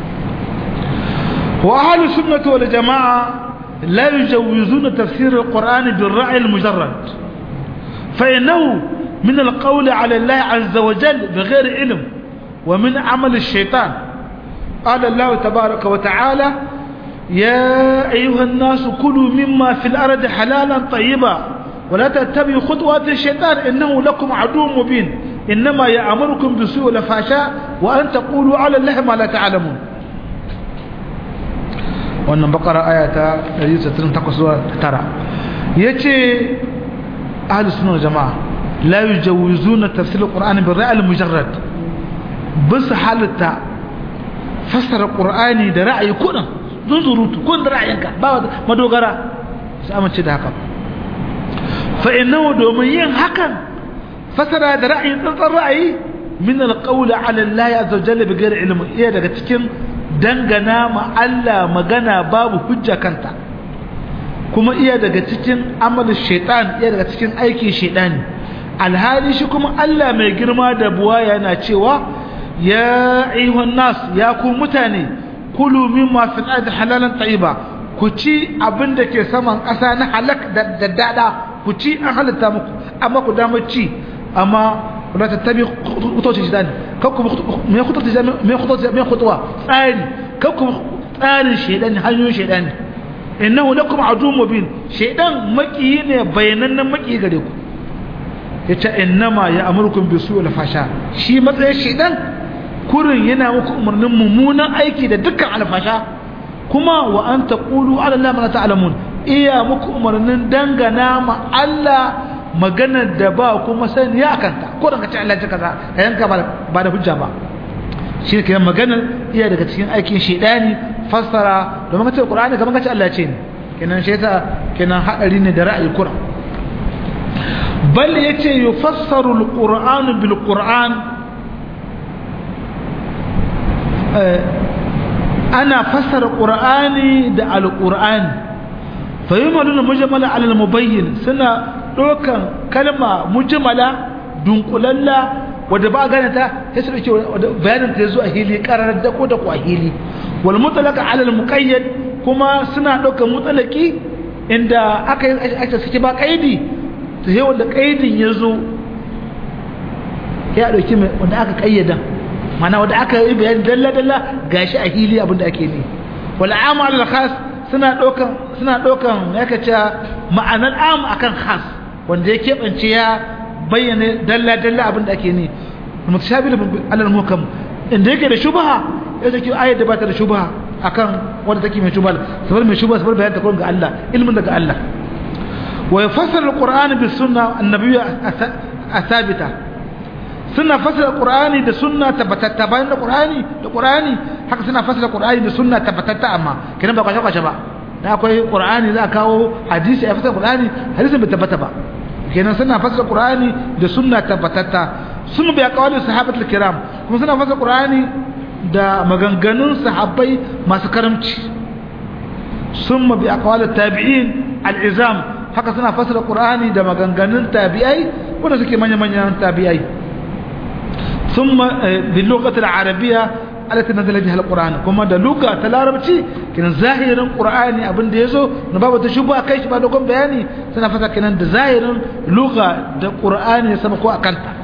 Speaker 1: wa ahlus sunnah wal jamaa la yujawizuna tafsir alquran bil ra'i al mujarrad fa innahu min alqawl ala allah azza wa jalla bighayr ilm wa min amal ash-shaytan qala Allah tabaaraka wa ta'ala ya ayyuha an-nasu kulu mimma fil ardi halalan tayyiba wa la tattabi'u khutuwati ash-shaytan innahu lakum aduwwun mubin إنما يأمركم بسوء الفحشاء وأن تقولوا على الله ما لا تعلمون wannan bakara aya ta 168 yace ahlus sunna jamaa la yujawizuna tafsir alquran bil ra'y almujarrad bas halata fasara qur'ani da ra'ayi kudin zunzurutu kun da ra'ayinka ba madogara sai amince da haka fa innahu domin yin hakan fasara da ra'ayin tsantsan ra'ayi min alqawl ala allah azza wa jalla bighairi ilmi iya daga cikin dangana ma Allah magana babu hujja kanta kuma iya daga cikin amalin shaitan iya daga cikin aikin shaitani alhali shi kuma Allah mai girma da buwa yana cewa ya ayyuhan nas ya ku mutane kulu mimma fil ardi halalan tayyiba ku ci abin da ke saman ƙasa na halak da dada ku ci an halatta muku amma ku damar ci amma wala tattabi khutuwat shaitan kakku me khutuwat me khutuwat me khutuwa tsari kakku tsarin shaitan hanyoyin shaitan innahu lakum aduwwun mubin shaitan maki ne bayanannen maki gare ku yace innama ya'murukum bisu'il fasha shi matsayin shaitan kurin yana muku umarnin mummunan aiki da dukkan alfasha kuma wa an taqulu ala allahi ma ta'lamun iya muku umarnin dangana ma Allah maganar da ba kuma sani ya kanta ko da kace Allah ya kaza yanka ba da hujja ba shi ke maganar iya daga cikin aikin shedani fassara domin kace Qur'ani kamar kace Allah ce ne kenan shi yasa kenan hadari ne da ra'ayi Qur'an bal yace yufassaru al-Qur'an bil Qur'an ana fassara Qur'ani da al-Qur'ani fa yumaluna mujmala ala al-mubayyin suna ɗaukan kalma mujmala dunkulalla wadda ba gane ta sai su dauke bayanin ta zo a hili karar da ko da ko a hili wal mutlaka ala al muqayyad kuma suna ɗaukan mutlaki inda aka yi aka saki ba kaidi to sai wanda kaidin ya zo ya dauki mai wanda aka kayyada mana wanda aka yi bayani dalla dalla gashi a hili abinda ake ne wal amal al khas suna ɗaukan suna ɗaukan ya kace ma'anar am akan khas wanda ya keɓance ya bayyana dalla-dalla abin da ake ne mutashabil alal muhkam inda yake da shubha ya zaki ayat da bata da shubha akan wanda take mai shubha sabar mai shubha sabar bayan ta kun ga Allah ilmin daga Allah wa yafassara alquran bis sunna annabiyya athabita suna fassara qur'ani da sunna tabbatatta bayan da qur'ani da qur'ani haka suna fassara qur'ani da sunna tabbatatta amma kiran ba kwashe kwashe ba da akwai qur'ani za a kawo hadisi a fassara qur'ani hadisin bai tabbata ba kenan suna fassara qur'ani da sunna tabbatatta sun bi aqwali sahabatul kiram kuma suna fassara qur'ani da maganganun sahabbai masu karamci sun bi aqwali tabi'in al-izam haka suna fassara qur'ani da maganganun tabi'ai wanda suke manyan manyan tabi'ai ثم باللغة العربية التي نزل بها القرآن كما ده لغة العربية كان ظاهر القرآن ابن ده يزو نبابة تشبه كيش بعد كم بياني سنفتا كان ده ظاهر لغة ده قرآن يسمكوا أكانتا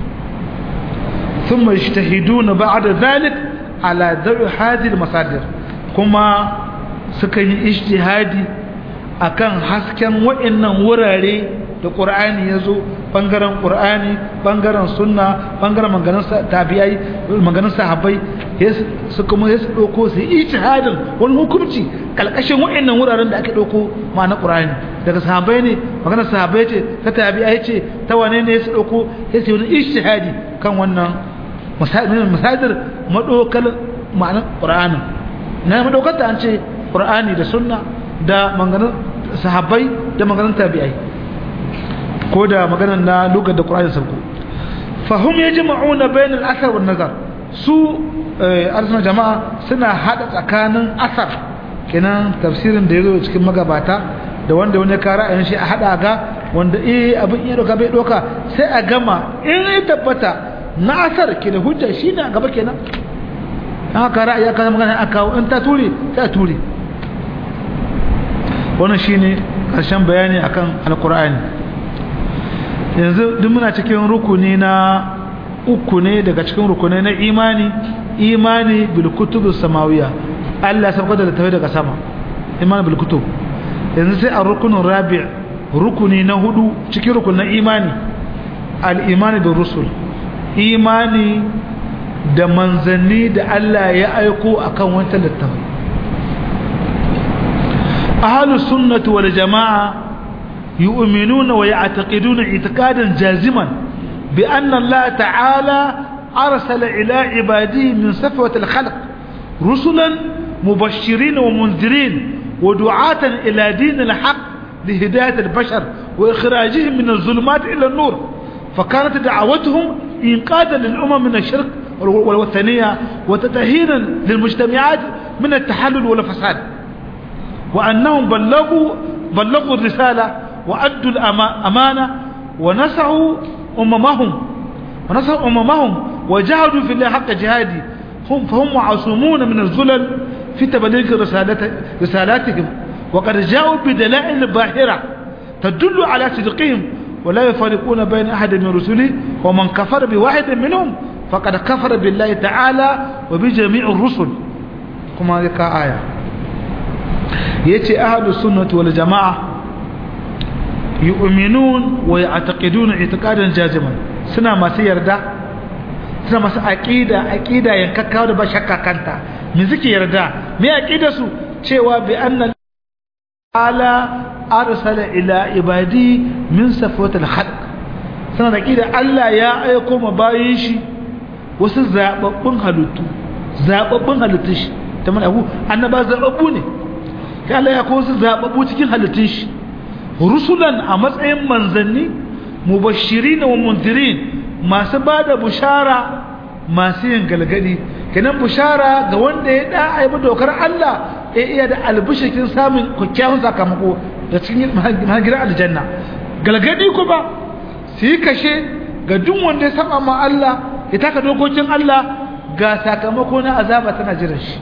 Speaker 1: ثم يجتهدون بعد ذلك على ذوي هذه المصادر كما سكن اجتهادي akan hasken wa'annan wurare da ƙur'ani ya zo ɓangaren ƙur'ani ɓangaren sunna ɓangaren maganin tabi'ai maganin sahabbai su kuma ya su ɗauko su yi ijtihadin wani hukunci ƙalƙashin wa'annan wuraren da ake ɗauko ma na ƙur'ani daga sahabbai ne maganar sahabbai ce ta tabi'ai ce ta wane ne ya su ɗauko ya su yi wani ijtihadi kan wannan masadir maɗaukar ma'anar ƙur'anin na maɗaukar ta an ce ƙur'ani da sunna da maganin sahabbai da maganin tabi'ai ko da maganar na lugar da ƙura'in sauko fahim ya jima'una bayan al'asar wa nazar su arzikin jama'a suna haɗa tsakanin asar kenan tafsirin da ya zo cikin magabata da wanda wani kara a shi a haɗa ga wanda iya abin iya ɗauka bai ɗauka sai a gama in ya tabbata na asar ke da hujja shi ne a gaba kenan an haka ra'ayi aka magana a kawo in ta ture sai a ture wannan shine ƙarshen bayani akan alkur'ani yanzu duk muna cikin rukuni na uku ne daga cikin rukunai na imani imani bil kutubus samawiya Allah sabka da tawai daga sama imani bil kutub yanzu sai a rukunin rabi' rukuni na hudu cikin rukunin imani al imani bil rusul imani da manzanni da Allah ya aiko akan wata littafi ahlus sunnati wal jamaa yu'minuna wa ya'taqiduna i'tiqadan jaziman bi anna Allah ta'ala arsala ila ibadihi min safwati al-khalq rusulan mubashirin wa munzirin wa du'atan ila din al-haq لهداية البشر وإخراجهم من الظلمات إلى النور فكانت دعوتهم إنقاذا للأمم من الشرك والوثنية وتتهينا للمجتمعات من التحلل والفساد وأنهم بلغوا بلغوا الرسالة وأدوا الأمانة ونسعوا أممهم ونسعوا أممهم وجاهدوا في الله حق جهادي هم فهم معصومون من الظلل في تبليغ رسالت رسالاتهم وقد جاءوا بدلائل باهرة تدل على صدقهم ولا يفرقون بين أحد من رسله ومن كفر بواحد منهم فقد كفر بالله تعالى وبجميع الرسل كما ذكر آية يأتي أهل السنة والجماعة يؤمنون ويعتقدون اعتقادا جازما سنة ما سيردا سنة ما سأكيدا أكيدا ينككاو دبا شكا كانتا من ذكي يردا ما أكيدا سو cewa bi anna ala arsala ila ibadi min safwatil khalq sanan da kida Allah ya aiko ma bayin shi wasu zababbun halittu zababbun halittun shi ta mana abu annaba zababbu ne kai Allah ya kawo su zababbu cikin halittun shi rusulan a matsayin manzanni mubashirin wa mundirin masu bada bushara masu yin galgadi kenan bushara ga wanda ya da aibi dokar Allah ya iya da albishikin samun kyakkyawan sakamako da cikin gidan aljanna galgadi kuma su yi kashe ga duk wanda ya saba ma Allah ya taka dokokin Allah ga sakamako na azaba tana jiran shi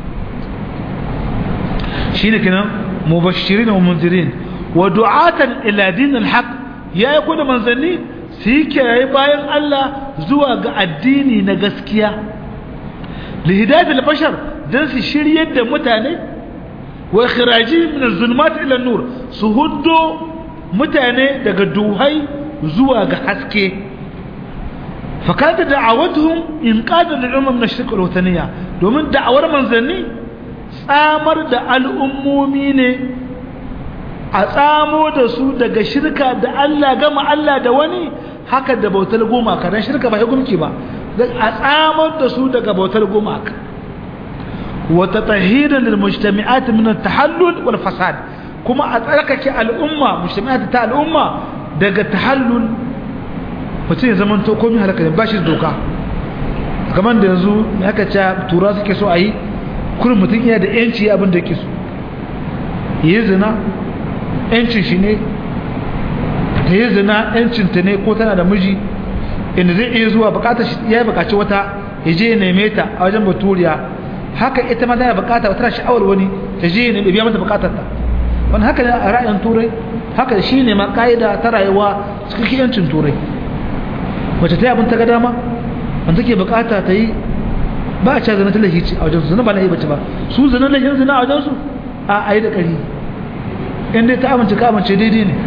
Speaker 1: shine kenan mubashirin wa munzirin wa du'atan ila dinil haqq ya yi kuda manzanni su yi kirayi bayan Allah zuwa ga addini na gaskiya lihidatul bashar dan su shiryar da mutane wa ikhraji min az-zulumat ila an-nur su huddo mutane daga duhai zuwa ga haske fakata da'awatuhum inqada lil-umam min ash-shirk wal-wathaniyya domin da'awar manzanni tsamar da al'ummomi ne a tsamo da su daga shirka da Allah gama Allah da wani haka da bautar gumaka dan shirka ba ya gumki ba a tsamar da su daga bautar gumaka wa tatahiran lil mujtami'at min at-tahallul wal fasad kuma a tsarkake al'umma mujtami'at ta al'umma daga tahallul mutum ya zama to komai halaka ne ba shi doka kamar da yanzu me aka ce tura suke so a yi kurin mutum iya da yanci abin da yake so yi zina yancin shi ne ta yi zina yancinta ne ko tana da miji inda zai iya zuwa bukatar shi ya yi bukaci wata ya je ya neme ta a wajen baturiya haka ita ma tana bukata tana sha'awar wani ta je ya biya mata bukatar ta wani haka ne a ra'ayin turai haka shi ne ma ka'ida ta rayuwa cikin yancin turai mace ta yi abin ta ga dama wanda take bukata ta yi ba a ca zina ta lahici a wajensu zina ba lahi bace ba su zina lahin zina a wajensu a a yi da ƙari in dai ta amince ka amince daidai ne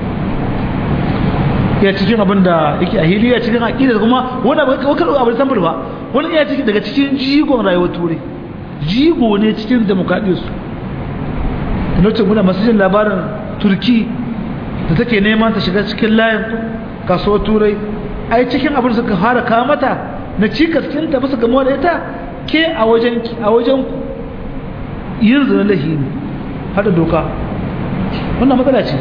Speaker 1: ya cikin abin da yake a hili ya cikin aƙida kuma wani wakar abin sambar ba wani iya cikin daga cikin jigon rayuwar turai jigo ne cikin demokradiyarsu da lokacin muna masu jin labarin turki da take neman ta shiga cikin layin kasuwar turai ai cikin abin suka fara kawo mata na cikas kinta bisa gamuwa da ita ke a wajen a wajen yin zina lahi ne hada doka wannan matsala ce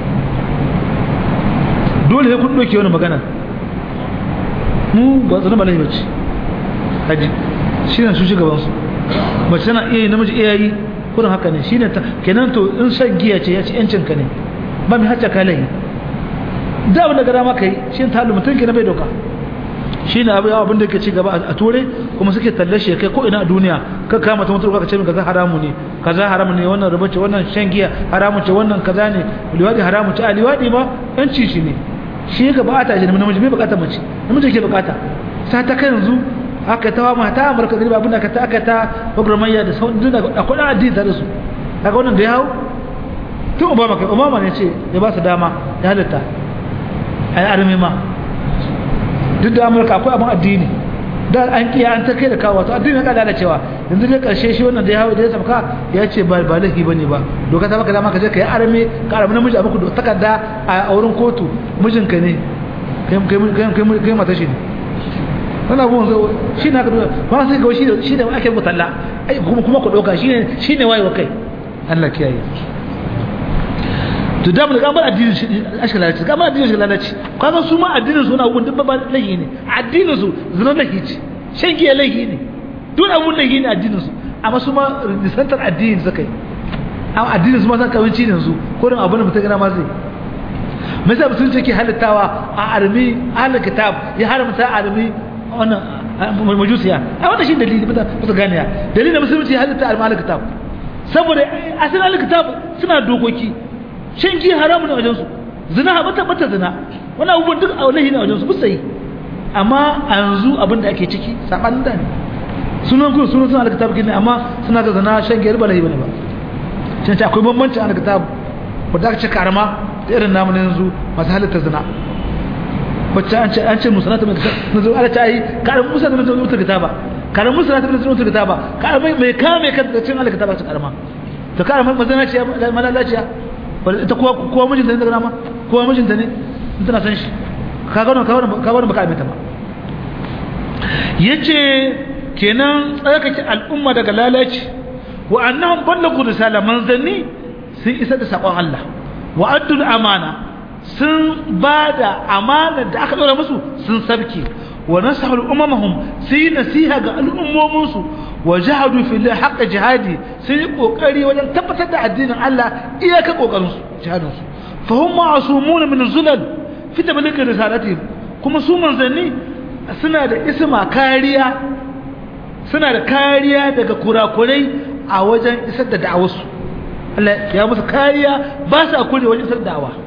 Speaker 1: dole sai kun doke wani magana mu ba zina ba lahi bace haji shi ne su shi gabansu mace tana iya yi namiji iya yi kurin haka ne shi ne kenan to in shan giya ce ya ci yancin ka ne ba mai hacca ka lahi da abin da gara maka yi shi ta halu mutum ke na bai doka shi ne abin da ke ci gaba a ture kuma suke tallashe kai ko ina a duniya ka kama ta mutuwa ka ce min kaza haramu ne kaza haramu ne wannan rubuce wannan shan giya haramu ce wannan kaza ne liwadi haramu ce a liwadi ma yanci shi ne shi ga bukata shi namiji bai bukata mace namiji ke bukata ta ta kai yanzu aka ta wa mata amurka da abin da aka ta aka ta programmayya da sauran duk akwai ɗan addini tare su kaga wannan da ya hau tun obama kai obama ne ce ya ba su dama ya halitta a yi armi ma duk da amurka akwai abin addini da an kiya an ta kai da kawo to addini ka lalacewa yanzu dai karshe shi wannan da ya hawo da ya sabka ya ce ba ba laifi bane ba doka ta maka dama ka je ka yi arme ka arme namiji a muku takarda a wurin kotu mijinka ne kai kai kai kai mata shi ne wannan abun zo shi ne haka ba sai ga shi shi da ake mutalla ai kuma kuma ku doka shi ne shi ne wayewa kai Allah kiyaye to da mun ga bar addinin shi ashka lalace ga bar addinin shi lalace kaga su ma addinin su na abun duk ba lahi ne addinin su zina lahi ce shan giya lahi ne duk abun lahi ne addinin su amma su ma nisantar addinin su kai amma addinin su ma san kawanci ne su ko dan abun da mutum gana ma zai me yasa mutum yake halittawa a armi ahlul kitab ya haramta armi wannan majusiya a wannan shi dalili ba ta gane ya dalilin musulunci ya halitta armi ahlul kitab saboda asalin ahlul kitab suna dokoki shan giya haramun ne a wajensu zina haɓata bata zina wani abubuwan duk a wani ne a wajensu musa yi amma a yanzu abin da ake ciki saɓanin da ne sunan kuma sunan suna alkitab gini amma suna ga zina shan giyar ba lahi bane ba can ce akwai bambanci a alkitab wadda aka ce karama da irin namu na yanzu masu halitta zina wacce an ce an ce musanata mai na zuwa ala ta yi karin musa da nazarin mutar kitaba karin musa da nazarin mutar kitaba karin mai kame kan da cin alkitaba ta karama to karin mazana ce malalaciya ita kuwa kuwa mijinta ne daga nama kuwa mijinta ne tana san shi ka gano ka wani baka aminta ba yace kenan tsarkake al'umma daga lalaci wa annahum ballagu risala manzanni sun isa da sakon Allah wa addul amana sun bada amana da aka dora musu sun sabke wa nasahu ummahum sai nasiha ga al'ummomin su wa jahadu fi Allah haqqa jihadi sun yi kokari wajen tabbatar da addinin Allah iyaka kokarin su jihadin su fa hum ma'sumun min zulal fi tabligh risalatihim kuma su manzanni suna da isma kariya suna da kariya daga kurakurai a wajen isar da da'awarsu Allah ya musu kariya ba sa kure wajen isar da da'awa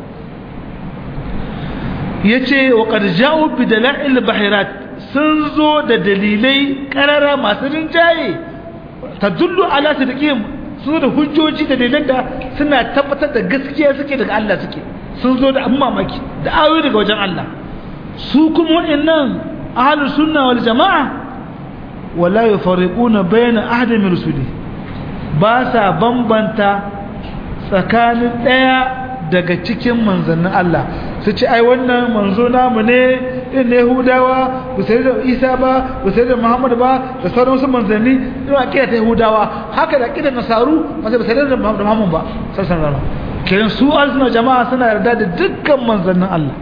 Speaker 1: yace wa qad ja'u bi dala'il bahirat sun zo da dalilai karara masu rinjaye tadullu ala sidqihim su da hujjoji da dalilan da suna tabbatar da gaskiya suke daga Allah suke sun zo da abin mamaki da ayoyi daga wajen Allah su kuma waɗannan ahlus sunna wal jama'a wala yufariquna bayna ahadin min rusuli ba sa bambanta tsakanin daya daga cikin manzannin Allah su ce ai wannan manzo namu ne in ne Yahudawa ba sai da Isa ba ba sai da Muhammad ba da sauran su manzanni ina akida ta Yahudawa haka da akida Nasaru ba sai ba sai da Muhammad ba sallallahu alaihi kiran su alsuna jama'a suna yarda da dukkan manzannin Allah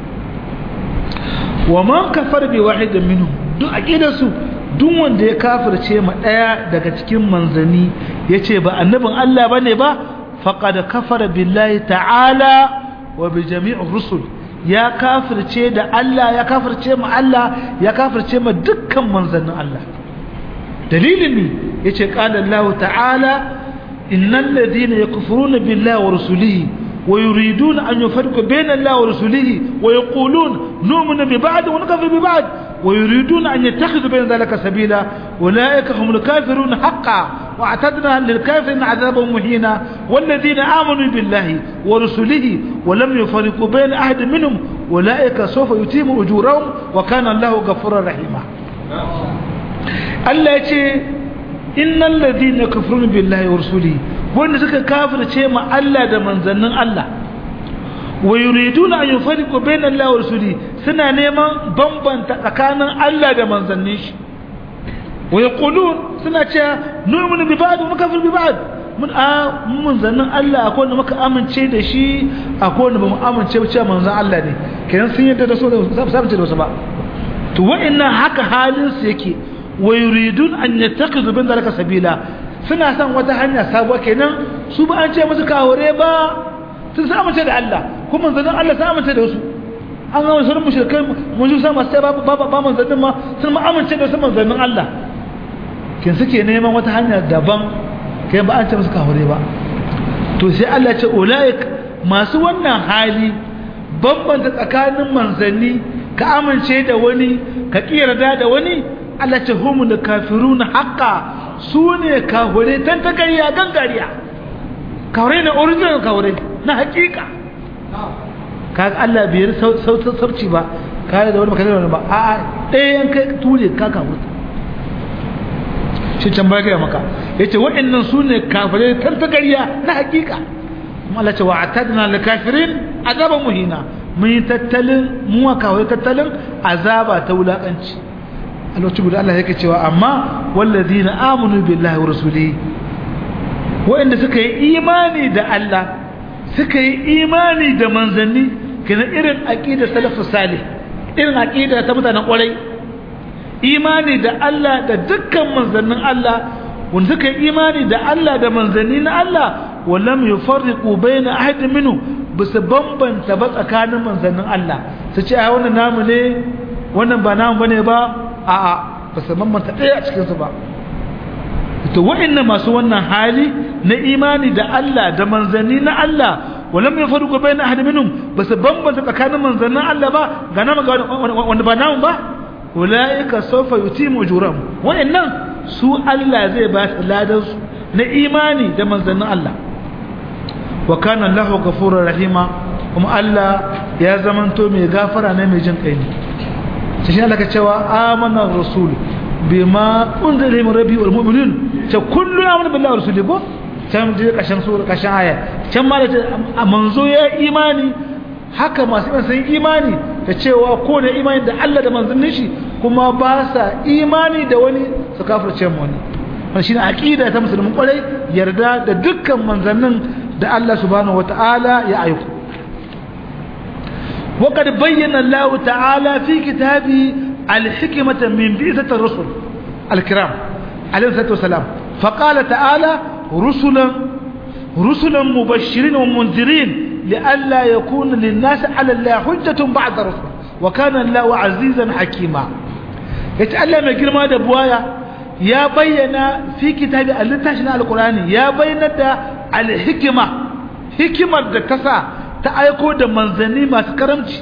Speaker 1: wa man kafar bi wahidin minhum duk akidar su duk wanda ya kafirce ma daya daga cikin manzanni yace ba annabin Allah bane ba faqad kafara billahi ta'ala wa bi jami'ir rusul ya kafirce da Allah ya kafirce ma Allah ya kafirce ma dukkan manzannin Allah dalilin ne yace qala Allah ta'ala innal ladina yakfuruna billahi wa rusulihi wa yuriduna an yufarriqu bayna Allah wa rusulihi wa yaqulun nu'minu bi ba'd wa nakfuru bi ba'd ويريدون أن يتخذوا بين ذلك سبيلا أولئك هم الكافرون حقا واعتدنا للكافرين عذابا مهينا والذين آمنوا بالله ورسله ولم يفرقوا بين أحد منهم أولئك سوف يتيم أجورهم وكان الله غفورا رحيما الله يقول إن الذين يكفرون بالله ورسوله وإن سكا كافر شيء الله ده منزلن الله wa yuriduna an yufarriqu bayna Allah wa rasuli suna neman bambanta tsakanin Allah da manzannin shi wa yaqulun suna cewa nu'minu bi ba'd wa nakfuru bi ba'd mun a manzannin Allah akwai wanda muka amince da shi akwai wanda bamu amince ba cewa manzan Allah ne kenan sun yadda da so da sabu ce da wasu ba to wa'annan haka halin su yake wa yuridun an yattakhidhu bin zalika sabila suna son wata hanya sabuwa kenan su ba an ce musu kawure ba sun sa amince da Allah kuma manzannin Allah sa amince da wasu an ga wasu mushrikai mun ji sama sai ba ba ba manzannin ma sun ma amince da wasu manzannin Allah kin suke neman wata hanya daban kai ba an ce musu kafure ba to sai Allah ya ce ulaik masu wannan hali bambanta tsakanin manzanni ka amince da wani ka kiyarda da wani Allah ce humul kafiruna haqqa sune kafire tan ta gariya gangariya kafire ne original kafire na hakika kaga Allah bai yi sauci ba kare da wani baka da wani ba a ɗaya yan kai ture ka kawo shi can baya gaya maka ya ce waɗannan su ne kafirai tantagariya na hakika kuma Allah ce wa a tadina da kafirin azaban muhina mun yi tattalin muwa kawai tattalin azaba ta wulaƙanci a lokacin guda Allah yake cewa amma wallazi na amunu billahi wa rasuli waɗanda suka yi imani da Allah suka yi imani da manzanni kina irin aqidar salafus salih irin aqida ta mutanen kwarai imani da Allah da dukkan manzannin Allah wanda suka yi imani da Allah da manzanni na Allah wallam yufarriqu baina ahadin minhu bisa bambanta ba tsakanin manzannin Allah su ce a wannan namu ne wannan ba namu bane ba a a ba su bambanta ɗaya a cikin su ba to wa'annan masu wannan hali na imani da Allah da manzanni na Allah ولم يفرقوا بين احد منهم بس بمبن tsakanin manzannin Allah ba ga nama ga wanda ba namu ba ulaika sawfa yutimu ujurahum wa'annan su Allah zai ba su ladan su na imani da manzannin Allah wa kana Allahu ghafurur rahima kuma Allah ya zamanto mai gafara ne mai jin kai ne sai Allah ka cewa amana rasul bima unzila min rabbi wal mu'minun ta kullu amana billahi wa rasulihi ko can je kashin sura kashin aya can ma da a manzo ya imani haka masu iman sun imani da cewa ko da imani da Allah da manzannin shi kuma ba sa imani da wani su kafirce mu wani wannan shine aqida ta musulmin kwarai yarda da dukkan manzannin da Allah subhanahu wataala ya aiko وقد بين الله تعالى في كتابه الحكمة من بئسة الرسل الكرام عليه الصلاة والسلام فقال تعالى رسلا رسلا مبشرين ومنذرين لئلا يكون للناس على الله حجة بعد رسل وكان الله عزيزا حكيما يتعلم girma da buwaya ya bayyana fi kitabi al-littafin al-Qur'ani ya bayyana da al-hikma hikimar da kasa ta aiko da manzanni masu karamci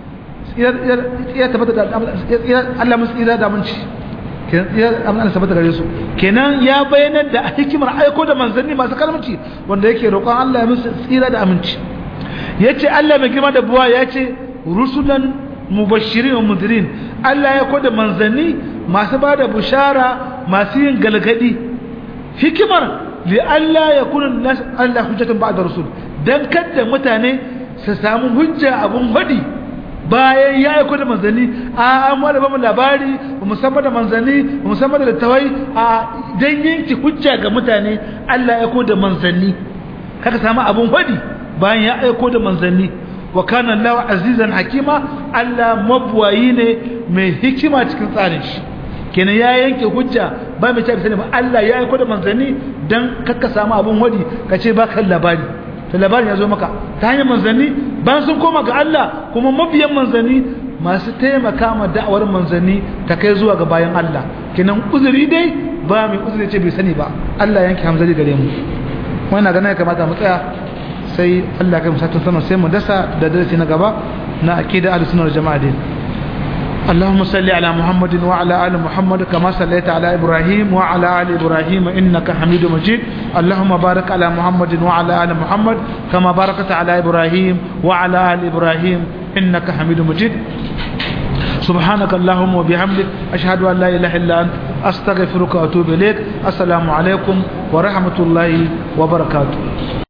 Speaker 1: ya tabbata da Allah musu ira da munci kenan sabata gare su kenan ya bayyana da hikimar aiko da manzanni masu kalmaci wanda yake roƙon Allah ya musu tsira da aminci yace Allah mai girma da buwa yace rusulan mubashirin wa mudirin Allah ya koda manzanni masu bada bushara masu yin galgadi hikimar li Allah ya kuna nas Allah hujjatun ba'da rusul dan kada mutane su samu hujja abun hadi bayan ya aiko da manzanni a an wada ba mu labari ba musamman da manzanni ba musamman da littawai a dan yanki hujja ga mutane Allah ya aiko da manzanni kaka samu abun fadi bayan ya aiko da manzanni wa kana Allah azizan hakima Allah mabwayi ne mai hikima cikin tsarin shi kenan ya yanke hujja ba mai tafi sani ba Allah ya aiko da manzanni dan kaka samu abun wadi kace ba kan labari to labarin ya zo maka ta hanyar manzanni bayan sun koma ga Allah kuma mabiyan manzanni masu taimaka ma da'awar manzanni ta kai zuwa ga bayan Allah kenan uzuri dai ba mai uzuri ce bai sani ba Allah yanke hamzari gare mu wannan ganin ya kamata mu tsaya sai Allah kai musatun sama sai mu dasa da darasi na gaba na akida ahlus sunna wal jama'a din اللهم صل على محمد وعلى آل محمد كما صليت على إبراهيم وعلى آل إبراهيم إنك حميد مجيد اللهم بارك على محمد وعلى آل محمد كما باركت على إبراهيم وعلى آل إبراهيم إنك حميد مجيد سبحانك اللهم وبحمدك أشهد أن لا إله إلا أنت أستغفرك وأتوب إليك السلام عليكم ورحمة الله وبركاته